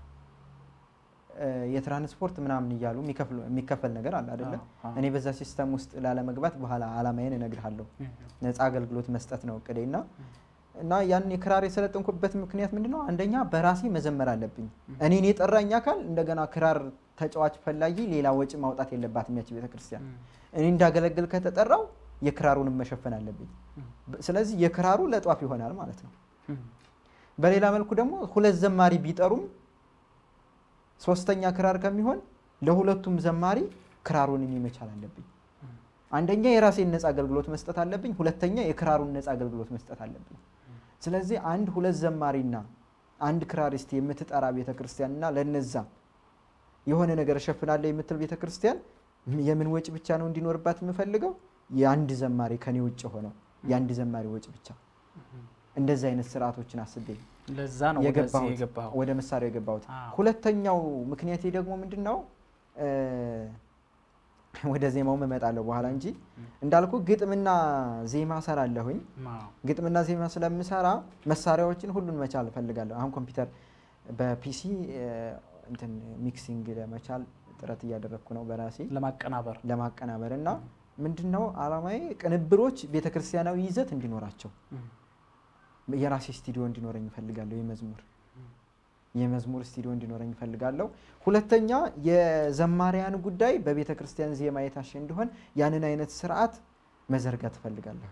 እ፣ የትራንስፖርት ምናምን እያሉ የሚከፍሉ- የሚከፈል ነገር አለ አይደለም። አዎ፣ አዎ። እኔ በዛ ሲስተም ውስጥ ላለመግባት በኋላ አላማዬን እነግርሃለሁ። ነፃ አገልግሎት መስጠት ነው እቅዴ እና እና ያን የክራር የሰለጠንኩበት ምክንያት ምንድን ነው? አንደኛ በራሴ መዘመር አለብኝ። እኔን የጠራኝ አካል እንደገና ክራር ተጫዋች ፈላጊ ሌላ ወጪ ማውጣት የለባትም ያች ቤተክርስቲያን። እኔ እንዳገለግል ከተጠራው የክራሩንም መሸፈን አለብኝ። በ- ስለዚህ የክራሩ ለጧፍ ይሆናል ማለት ነው። በሌላ መልኩ ደግሞ ሁለት ዘማሪ ቢጠሩም ሶስተኛ ክራር ከሚሆን ለሁለቱም ዘማሪ ክራሩን እኔ መቻል አለብኝ። አንደኛ የራሴን ነፃ አገልግሎት መስጠት አለብኝ። ሁለተኛ የክራሩን ነፃ አገልግሎት መስጠት አለብኝ። ስለዚህ አንድ ሁለት ዘማሪና አንድ ክራሪስት የምትጠራ ቤተክርስቲያንና ለነዛ የሆነ ነገር እሸፍናለሁ የምትል ቤተክርስቲያን የምን ወጪ ብቻ ነው እንዲኖርባት የምፈልገው? የአንድ ዘማሪ ከኔ ውጭ ሆነው የአንድ ዘማሪ ወጪ ብቻ። እንደዚህ አይነት ስርዓቶችን አስቤ ለዛ ነው ወደዚህ የገባሁት የገባኸው። ወደ መሳሪያው የገባሁት። አዎ። ሁለተኛው ምክንያቴ ደግሞ ምንድን ነው? እ፣ ወደ ዜማውም እመጣለሁ በኋላ እንጂ እንዳልኩ ግጥምና ዜማ ሰራለሁኝ። አዎ። ግጥምና ዜማ ስለምሰራ መሳሪያዎችን ሁሉን መቻል እፈልጋለሁ። አሁን ኮምፒውተር በፒሲ እ፣ እንትን ሚክሲንግ ለመቻል ጥረት እያደረግኩ ነው በራሴ ለማቀናበር ለማቀናበር እና ምንድን ነው አላማዬ ቅንብሮች ቤተክርስቲያናዊ ይዘት እንዲኖራቸው የራሴ ስቱዲዮ እንዲኖረኝ እፈልጋለሁ። የመዝሙር የመዝሙር ስቱዲዮ እንዲኖረኝ እፈልጋለሁ። ሁለተኛ የዘማሪያን ጉዳይ በቤተ ክርስቲያን ዜማ የታሸ እንዲሆን ያንን አይነት ስርዓት መዘርጋት እፈልጋለሁ።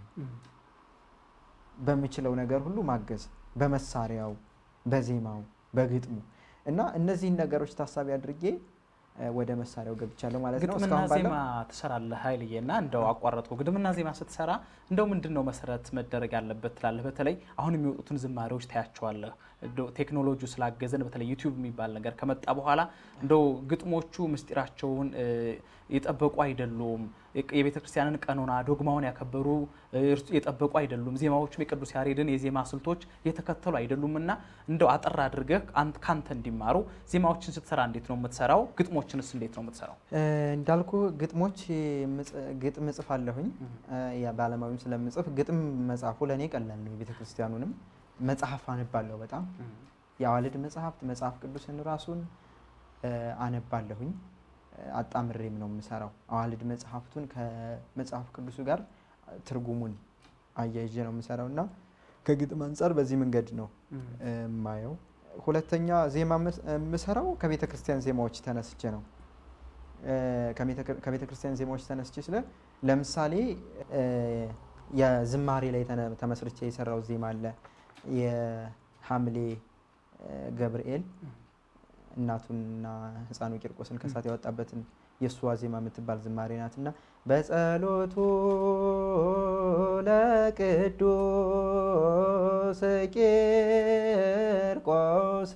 በምችለው ነገር ሁሉ ማገዝ፣ በመሳሪያው፣ በዜማው፣ በግጥሙ እና እነዚህን ነገሮች ታሳቢ አድርጌ እ፣ ወደ መሳሪያው ገብቻለሁ ማለት ነው። ግጥምና እስካሁን ባለው ዜማ ትሰራለህ ኃይልዬ እና እንደው አቋረጥኩ። ግጥምና ዜማ ስትሰራ እንደው ምንድን ነው መሰረት መደረግ ያለበት ትላለህ? በተለይ አሁን የሚወጡትን ዝማሬዎች ታያቸዋለህ። እንደው ቴክኖሎጂው ስላገዘን በተለይ ዩቲዩብ የሚባል ነገር ከመጣ በኋላ እንደው ግጥሞቹ ምስጢራቸውን እ፣ የጠበቁ አይደሉም። የቤተ ክርስቲያንን ቀኖና ዶግማውን ያከበሩ እ፣ እርሱ- የጠበቁ አይደሉም። ዜማዎቹም የቅዱስ ያሬድን የዜማ ስልቶች የተከተሉ አይደሉም እና እንደው አጠር አድርገህ አንተ- ካንተ እንዲማሩ ዜማዎችን ስትሰራ እንዴት ነው የምትሰራው? ግጥሞችንስ እንዴት ነው የምትሰራው? እ፣ እንዳልኩ ግጥሞች ምጽ- ግጥም እጽፋለሁኝ እ፣ ያ በአለማዊም ስለምጽፍ ግጥም መጽሐፉ ለእኔ ቀላል ነው። የቤተ ክርስቲያኑንም መጽሐፍ አነባለሁ በጣም የአዋልድ መጽሐፍት መጽሐፍ ቅዱስን ራሱን እ፣ አነባለሁኝ እ፣ አጣምሬም ነው የምሰራው። አዋልድ መጽሐፍቱን ከመጽሐፍ ቅዱሱ ጋር ትርጉሙን አያይዤ ነው የምሰራው እና ከግጥም አንጻር በዚህ መንገድ ነው እ፣ የማየው። ሁለተኛ ዜማ የምስ- የምሰራው ከቤተ ክርስቲያን ዜማዎች ተነስቼ ነው። እ፣ ከቤተ- ከቤተ ክርስቲያን ዜማዎች ተነስቼ ስለ ለምሳሌ እ፣ የዝማሬ ላይ ተነ- ተመስርቼ የሰራው ዜማ አለ። የሐምሌ እ፣ ገብርኤል እናቱንና ሕፃኑ ቂርቆስን ከሳት ያወጣበትን የእሷ ዜማ የምትባል ዝማሬ ናት እና በጸሎቱ ለቅዱስ ቂርቆስ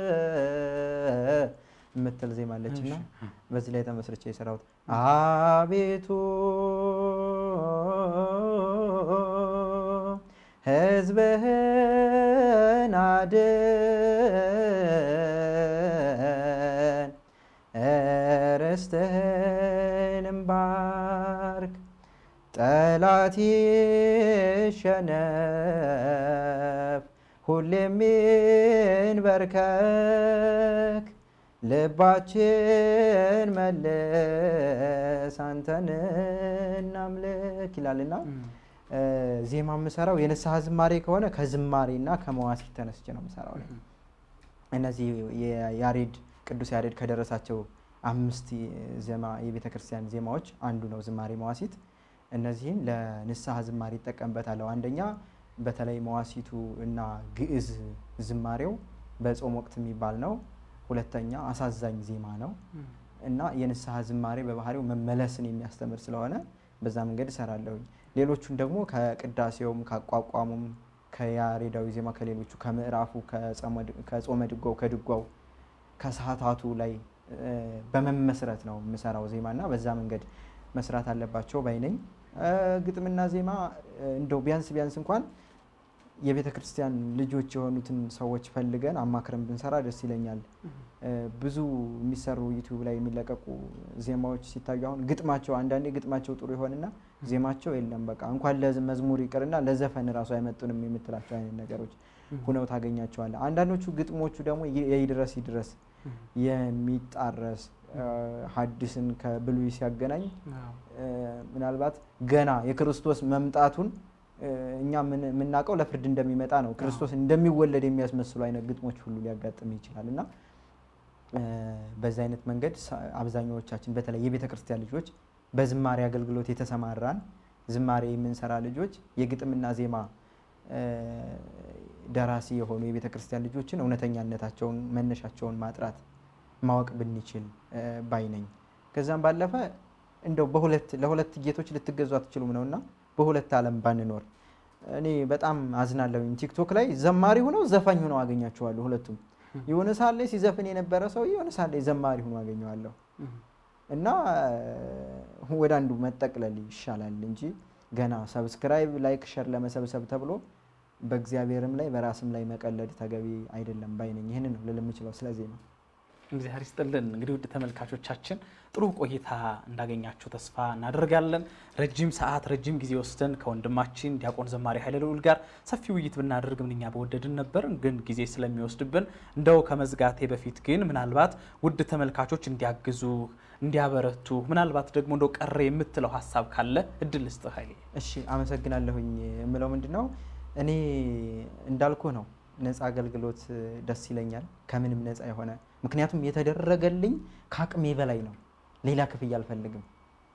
የምትል ዜማ አለች እና በዚህ ላይ ተመስርቼ የሰራሁት አቤቱ ሕዝብህን አድን ርስትህንም ባርክ ጠላት ይሸነፍ ሁሌም ይንበርከክ ልባችን መልስ አንተን እናምልክ ይላልና እ፣ ዜማ የምሰራው የንስሐ ዝማሬ ከሆነ ከዝማሬና ከመዋሲት ተነስቼ ነው የምሰራው። እኔ እነዚህ የያሬድ ቅዱስ ያሬድ ከደረሳቸው አምስት ዜማ የቤተ ክርስቲያን ዜማዎች አንዱ ነው ዝማሬ መዋሲት። እነዚህን ለንስሐ ዝማሬ ይጠቀምበታለሁ። አንደኛ በተለይ መዋሲቱ እና ግዕዝ ዝማሬው በጾም ወቅት የሚባል ነው። ሁለተኛ አሳዛኝ ዜማ ነው እና የንስሐ ዝማሬ በባህሪው መመለስን የሚያስተምር ስለሆነ በዛ መንገድ እሰራለሁኝ። ሌሎቹን ደግሞ ከቅዳሴውም ከአቋቋሙም ከያሬዳዊ ዜማ ከሌሎቹ ከምዕራፉ ከጾመ ድጓው ከድጓው ከሰዓታቱ ላይ እ፣ በመመስረት ነው የምሰራው ዜማ እና በዛ መንገድ መስራት አለባቸው ባይ ነኝ። እ፣ ግጥምና ዜማ እ፣ እንደው ቢያንስ ቢያንስ እንኳን የቤተ ክርስቲያን ልጆች የሆኑትን ሰዎች ፈልገን አማክረን ብንሰራ ደስ ይለኛል። እ፣ ብዙ የሚሰሩ ዩቲዩብ ላይ የሚለቀቁ ዜማዎች ሲታዩ አሁን ግጥማቸው አንዳንዴ ግጥማቸው ጥሩ ይሆንና ዜማቸው የለም በቃ እንኳን ለመዝሙር ይቅርና ለዘፈን እራሱ አይመጡንም የምትላቸው አይነት ነገሮች ሁነው ታገኛቸዋለህ። አንዳንዶቹ ግጥሞቹ ደግሞ ይ- የይድረስ ይድረስ የሚጣረስ እ፣ ሐዲስን ከብሉይ ሲያገናኝ እ፣ ምናልባት ገና የክርስቶስ መምጣቱን እ፣ እኛ ምን- የምናውቀው ለፍርድ እንደሚመጣ ነው። ክርስቶስ እንደሚወለድ የሚያስመስሉ አይነት ግጥሞች ሁሉ ሊያጋጥም ይችላል እና እ፣ በዚህ አይነት መንገድ ሳ- አብዛኛዎቻችን በተለይ የቤተ ክርስቲያን ልጆች በዝማሬ አገልግሎት የተሰማራን ዝማሬ የምንሰራ ልጆች የግጥምና ዜማ እ፣ ደራሲ የሆኑ የቤተ ክርስቲያን ልጆችን እውነተኛነታቸውን መነሻቸውን ማጥራት ማወቅ ብንችል እ፣ ባይ ነኝ። ከዛም ባለፈ እንደው በሁለት ለሁለት ጌቶች ልትገዙ አትችሉም ነውና በሁለት ዓለም ባንኖር እኔ በጣም አዝናለሁኝ። ቲክቶክ ላይ ዘማሪ ሆነው ዘፋኝ ሆነው አገኛቸዋለሁ ሁለቱም። የሆነ ሰዓት ላይ ሲዘፍን የነበረ ሰው የሆነ ሰዓት ላይ ዘማሪ ሆኖ አገኘዋለሁ እና እ፣ ወደ አንዱ መጠቅለል ይሻላል እንጂ ገና ሰብስክራይብ፣ ላይክ፣ ሸር ለመሰብሰብ ተብሎ በእግዚአብሔርም ላይ በራስም ላይ መቀለድ ተገቢ አይደለም ባይ ነኝ። ይህንን ነው ልል የምችለው ስለዚህ ነው። እግዚአብሔር ይስጥልን። እንግዲህ ውድ ተመልካቾቻችን ጥሩ ቆይታ እንዳገኛችሁ ተስፋ እናደርጋለን። ረጅም ሰዓት ረጅም ጊዜ ወስደን ከወንድማችን ዲያቆን ዘማሪ ኃይለ ልዑል ጋር ሰፊ ውይይት ብናደርግ ምንኛ በወደድን ነበር፣ ግን ጊዜ ስለሚወስድብን እንደው ከመዝጋቴ በፊት ግን ምናልባት ውድ ተመልካቾች እንዲያግዙ እንዲያበረቱ፣ ምናልባት ደግሞ እንደው ቀረ የምትለው ሀሳብ ካለ እድል ልስጥህ ኃይሌ። እሺ አመሰግናለሁኝ። የምለው ምንድን ነው እኔ እንዳልኩ ነው ነፃ አገልግሎት እ፣ ደስ ይለኛል ከምንም ነፃ የሆነ ምክንያቱም የተደረገልኝ ከአቅሜ በላይ ነው። ሌላ ክፍያ አልፈልግም።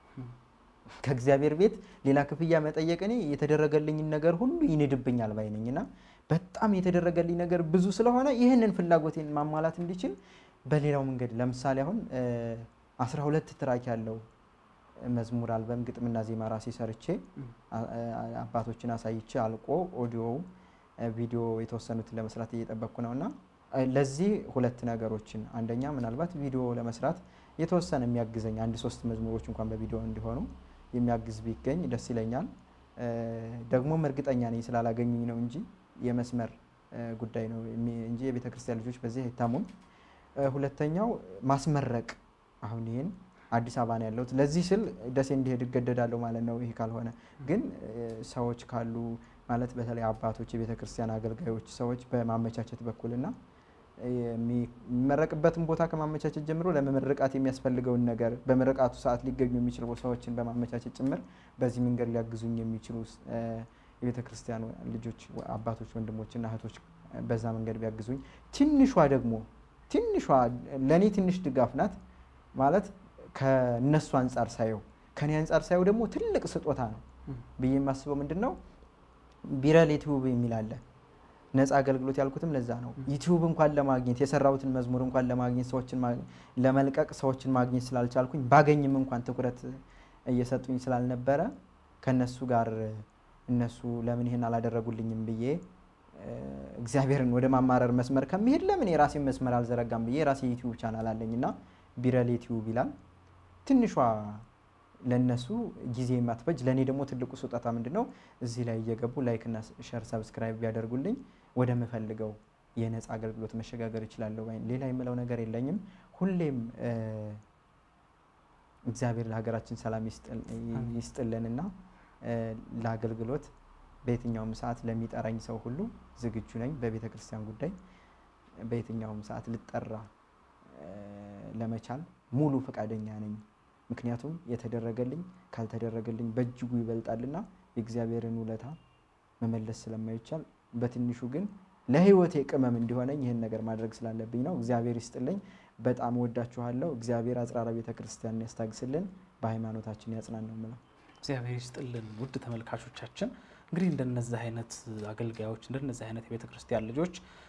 ከእግዚአብሔር ቤት ሌላ ክፍያ መጠየቅ እኔ የተደረገልኝን ነገር ሁሉ ይንድብኛል ባይ ነኝ እና በጣም የተደረገልኝ ነገር ብዙ ስለሆነ ይህንን ፍላጎቴን ማሟላት እንዲችል በሌላው መንገድ ለምሳሌ አሁን እ፣ 12 ትራክ ያለው መዝሙር አልበም ግጥምና ዜማ ራሴ ሰርቼ አ- አ- አባቶችን አሳይቼ አልቆ ኦዲዮው ቪዲዮ የተወሰኑትን ለመስራት እየጠበቅኩ ነው እና እ፣ ለዚህ ሁለት ነገሮችን አንደኛ ምናልባት ቪዲዮ ለመስራት የተወሰነ የሚያግዘኝ አንድ ሶስት መዝሙሮች እንኳን በቪዲዮ እንዲሆኑ የሚያግዝ ቢገኝ ደስ ይለኛል። እ፣ ደግሞም እርግጠኛ ነኝ ስላላገኙኝ ነው እንጂ የመስመር እ፣ ጉዳይ ነው የሚ- እንጂ የቤተ ክርስቲያን ልጆች በዚህ አይታሙም። እ፣ ሁለተኛው ማስመረቅ አሁን ይህን አዲስ አበባ ነው ያለሁት። ለዚህ ስል ደሴ እንዲሄድ እገደዳለሁ ማለት ነው። ይሄ ካልሆነ ግን እ፣ ሰዎች ካሉ ማለት በተለይ አባቶች፣ የቤተ ክርስቲያን አገልጋዮች ሰዎች በማመቻቸት በኩልና የሚ- የሚመረቅበትን ቦታ ከማመቻቸት ጀምሮ ለመመረቃት የሚያስፈልገውን ነገር በምርቃቱ ሰዓት ሊገኙ የሚችሉ ሰዎችን በማመቻቸት ጭምር በዚህ መንገድ ሊያግዙኝ የሚችሉ እ፣ የቤተ ክርስቲያን ልጆች፣ አባቶች፣ ወንድሞችና እህቶች በዛ መንገድ ቢያግዙኝ ትንሿ ደግሞ ትንሿ ለእኔ ትንሽ ድጋፍ ናት ማለት ከነሱ አንጻር ሳየው ከኔ አንጻር ሳየው ደግሞ ትልቅ ስጦታ ነው ብዬ የማስበው ምንድን ነው ቢረል ዩቲዩብ የሚል አለ። ነፃ አገልግሎት ያልኩትም ለዛ ነው። ዩቲዩብ እንኳን ለማግኘት የሰራሁትን መዝሙር እንኳን ለማግኘት ሰዎችን ማ- ለመልቀቅ ሰዎችን ማግኘት ስላልቻልኩኝ ባገኝም እንኳን ትኩረት እየሰጡኝ ስላልነበረ ከነሱ ጋር እነሱ ለምን ይህን አላደረጉልኝም ብዬ እ፣ እግዚአብሔርን ወደ ማማረር መስመር ከሚሄድ ለምን የራሴን መስመር አልዘረጋም ብዬ የራሴ ዩቲዩብ ቻናል አለኝ እና ቢረል ዩቲዩብ ይላል። ትንሿ ለነሱ ጊዜ የማትፈጅ ለእኔ ደግሞ ትልቁ ስጦታ ምንድን ነው? እዚህ ላይ እየገቡ ላይክና ሸር ሰብስክራይብ ቢያደርጉልኝ ወደምፈልገው የነፃ አገልግሎት መሸጋገር እችላለሁ። ባይ- ሌላ የምለው ነገር የለኝም። ሁሌም እ፣ እግዚአብሔር ለሀገራችን ሰላም ይስጥል- ይስጥልንና እ፣ ለአገልግሎት በየትኛውም ሰዓት ለሚጠራኝ ሰው ሁሉ ዝግጁ ነኝ። በቤተ ክርስቲያን ጉዳይ በየትኛውም ሰዓት ልጠራ እ፣ ለመቻል ሙሉ ፈቃደኛ ነኝ። ምክንያቱም የተደረገልኝ ካልተደረገልኝ በእጅጉ ይበልጣልና የእግዚአብሔርን ውለታ መመለስ ስለማይቻል በትንሹ ግን ለሕይወቴ ቅመም እንዲሆነኝ ይህን ነገር ማድረግ ስላለብኝ ነው። እግዚአብሔር ይስጥልኝ። በጣም ወዳችኋለሁ። እግዚአብሔር አጽራራ ቤተ ክርስቲያንን ያስታግስልን፣ በሃይማኖታችን ያጽናን ነው የምለው። እግዚአብሔር ይስጥልን። ውድ ተመልካቾቻችን እንግዲህ እንደነዚህ አይነት አገልጋዮች እንደነዚህ አይነት የቤተ ክርስቲያን ልጆች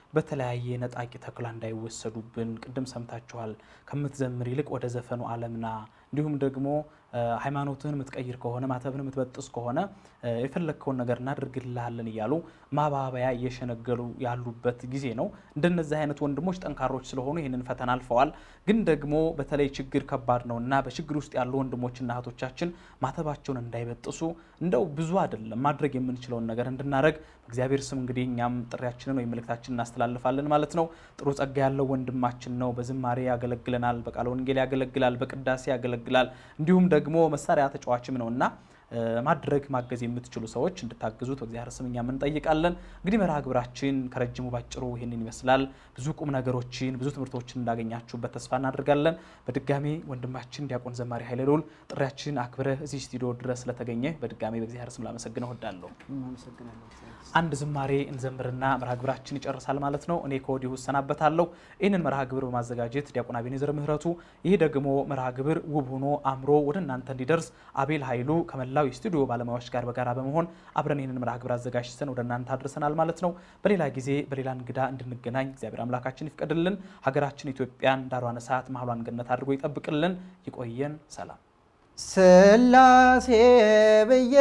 በተለያየ ነጣቂ ተኩላ እንዳይወሰዱብን። ቅድም ሰምታችኋል። ከምትዘምር ይልቅ ወደ ዘፈኑ ዓለምና እንዲሁም ደግሞ ሃይማኖትህን የምትቀይር ከሆነ ማተብን የምትበጥስ ከሆነ የፈለግከውን ነገር እናደርግልሃለን እያሉ ማባበያ እየሸነገሉ ያሉበት ጊዜ ነው። እንደነዚህ አይነት ወንድሞች ጠንካሮች ስለሆኑ ይህንን ፈተና አልፈዋል። ግን ደግሞ በተለይ ችግር ከባድ ነው እና በችግር ውስጥ ያሉ ወንድሞችና እህቶቻችን ማተባቸውን እንዳይበጥሱ እንደው ብዙ አይደለም ማድረግ የምንችለውን ነገር እንድናደረግ በእግዚአብሔር ስም እንግዲህ እኛም ጥሪያችንን ወይም መልእክታችንን እናስተላልፋለን ማለት ነው። ጥሩ ጸጋ ያለው ወንድማችን ነው። በዝማሬ ያገለግለናል፣ በቃለ ወንጌል ያገለግላል፣ በቅዳሴ ያገለግላል እንዲሁም ደግሞ መሳሪያ ተጫዋችም ነውና ማድረግ ማገዝ የምትችሉ ሰዎች እንድታግዙት በእግዚአብሔር ስም እኛም እንጠይቃለን። እንግዲህ መርሃ ግብራችን ከረጅሙ ባጭሩ ይህንን ይመስላል። ብዙ ቁም ነገሮችን ብዙ ትምህርቶችን እንዳገኛችሁበት ተስፋ እናደርጋለን። በድጋሚ ወንድማችን ዲያቆን ዘማሪ ኃይለ ልዑል ጥሪያችን አክብረህ እዚህ ስቱዲዮ ድረስ ስለተገኘ በድጋሚ በእግዚአብሔር ስም ላመሰግነው እወዳለሁ። አንድ ዝማሬ እንዘምርና መርሃ ግብራችን ይጨርሳል ማለት ነው። እኔ ከወዲሁ እሰናበታለሁ። ይህንን መርሃ ግብር በማዘጋጀት ዲያቆን አቤኔዘር ምህረቱ፣ ይህ ደግሞ መርሃ ግብር ውብ ሆኖ አምሮ ወደ እናንተ እንዲደርስ አቤል ኃይሉ ከመላው የስቱዲዮ ባለሙያዎች ጋር በጋራ በመሆን አብረን ይህንን መርሃ ግብር አዘጋጅተን ወደ እናንተ አድርሰናል ማለት ነው። በሌላ ጊዜ በሌላ እንግዳ እንድንገናኝ እግዚአብሔር አምላካችን ይፍቀድልን። ሀገራችን ኢትዮጵያን ዳሯን እሳት መሀሏን ገነት አድርጎ ይጠብቅልን። ይቆየን። ሰላም ስላሴ ብዬ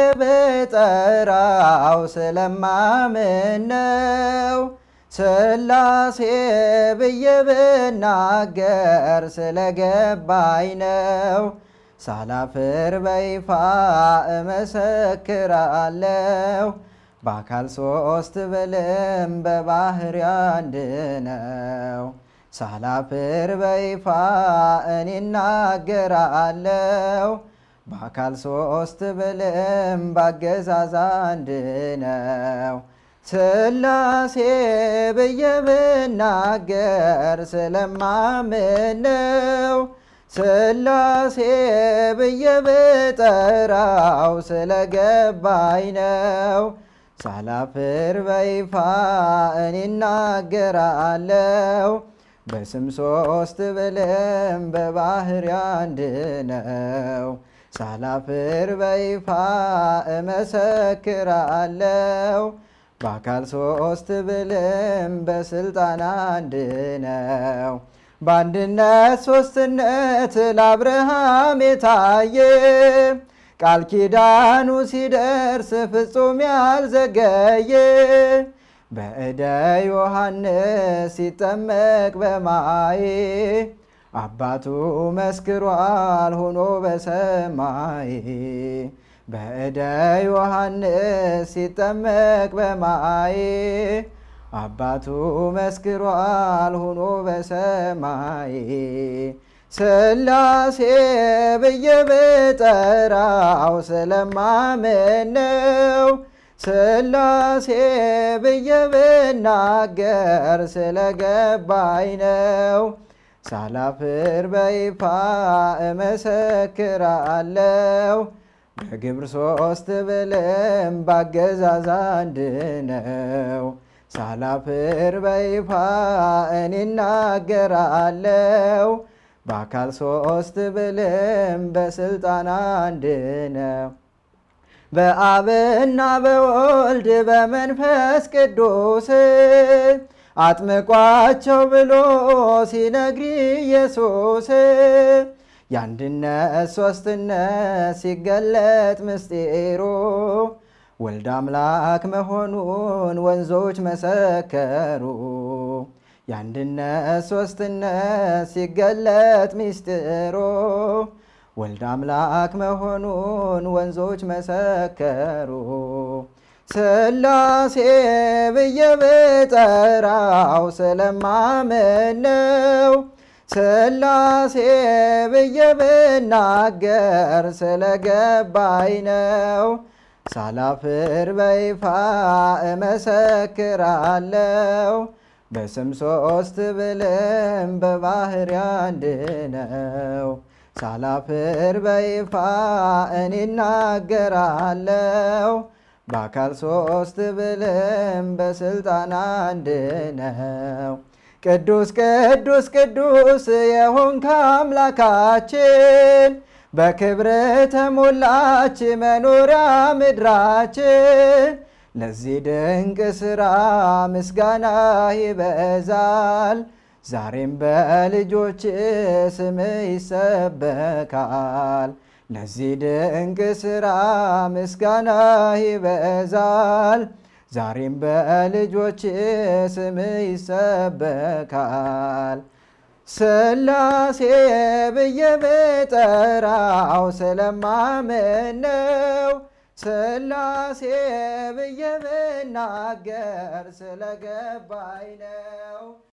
ብጠራው ስለማምን ነው። ስላሴ ብዬ ብናገር ስለገባኝ ነው። ሳላፍር በይፋ እመሰክራለሁ። በአካል ሶስት ብልም በባህሪ አንድ ነው። ሳላፍር በይፋ እኔ እናገራለሁ። በአካል ሶስት ብልም ባገዛዝ አንድ ነው። ስላሴ ብዬ ብናገር ስለማምን ነው። ስላሴ ብዬ ብጠራው ስለገባኝ ነው። ሳላፍር በይፋ እኔ እናገራለሁ። በስም ሶስት ብልም በባህሪ አንድ ነው። ሳላፍር በይፋ እመሰክራለሁ። በአካል ሶስት ብልም በስልጣን አንድ ነው። በአንድነት ሶስትነት ለአብርሃም የታየ ቃል ኪዳኑ ሲደርስ ፍጹም ያልዘገየ በእደ ዮሐንስ ሲጠመቅ በማይ አባቱ መስክሯል ሆኖ በሰማይ በእደ ዮሐንስ ሲጠመቅ በማይ አባቱ መስክሯል ሆኖ በሰማይ ስላሴ ብዬ ብጠራው ስለማምን ነው። ስላሴ ብዬ ብናገር ስለገባኝ ነው። ሳላፍር በይፋ እመሰክራለሁ። በግብር ሶስት ብልም ባገዛዝ አንድ ነው። ሳላፍር በይፋ እኔ እናገራለሁ። በአካል ሶስት ብልም በስልጣን አንድ ነው። በአብና በወልድ በመንፈስ ቅዱስ አጥምቋቸው ብሎ ሲነግሪ ኢየሱስ የአንድነት ሶስትነት ሲገለጥ ምስጢሩ ወልድ አምላክ መሆኑን ወንዞች መሰከሩ። የአንድነት ሶስትነት ሲገለጥ ምስጢሩ ወልድ አምላክ መሆኑን ወንዞች መሰከሩ። ስላሴ ብዬ ብጠራው ስለማምን ነው። ስላሴ ብዬ ብናገር ስለገባኝ ነው። ሳላፍር በይፋ እመሰክራለሁ። በስም ሶስት ብልም በባህሪ አንድ ነው። ሳላፍር በይፋ እኔ እናገራለሁ። በአካል ሶስት ብልም በስልጣን አንድ ነው። ቅዱስ ቅዱስ ቅዱስ የሆንክ አምላካችን በክብር ተሞላች መኖሪያ ምድራችን ለዚህ ድንቅ ሥራ ምስጋና ይበዛል። ዛሬም በልጆች ስም ይሰበካል። ለዚህ ድንቅ ሥራ ምስጋና ይበዛል። ዛሬም በልጆች ስም ይሰበካል። ሥላሴ ብዬ ብጠራው ስለማምን ነው። ሥላሴ ብዬ ብናገር ስለገባኝ ነው።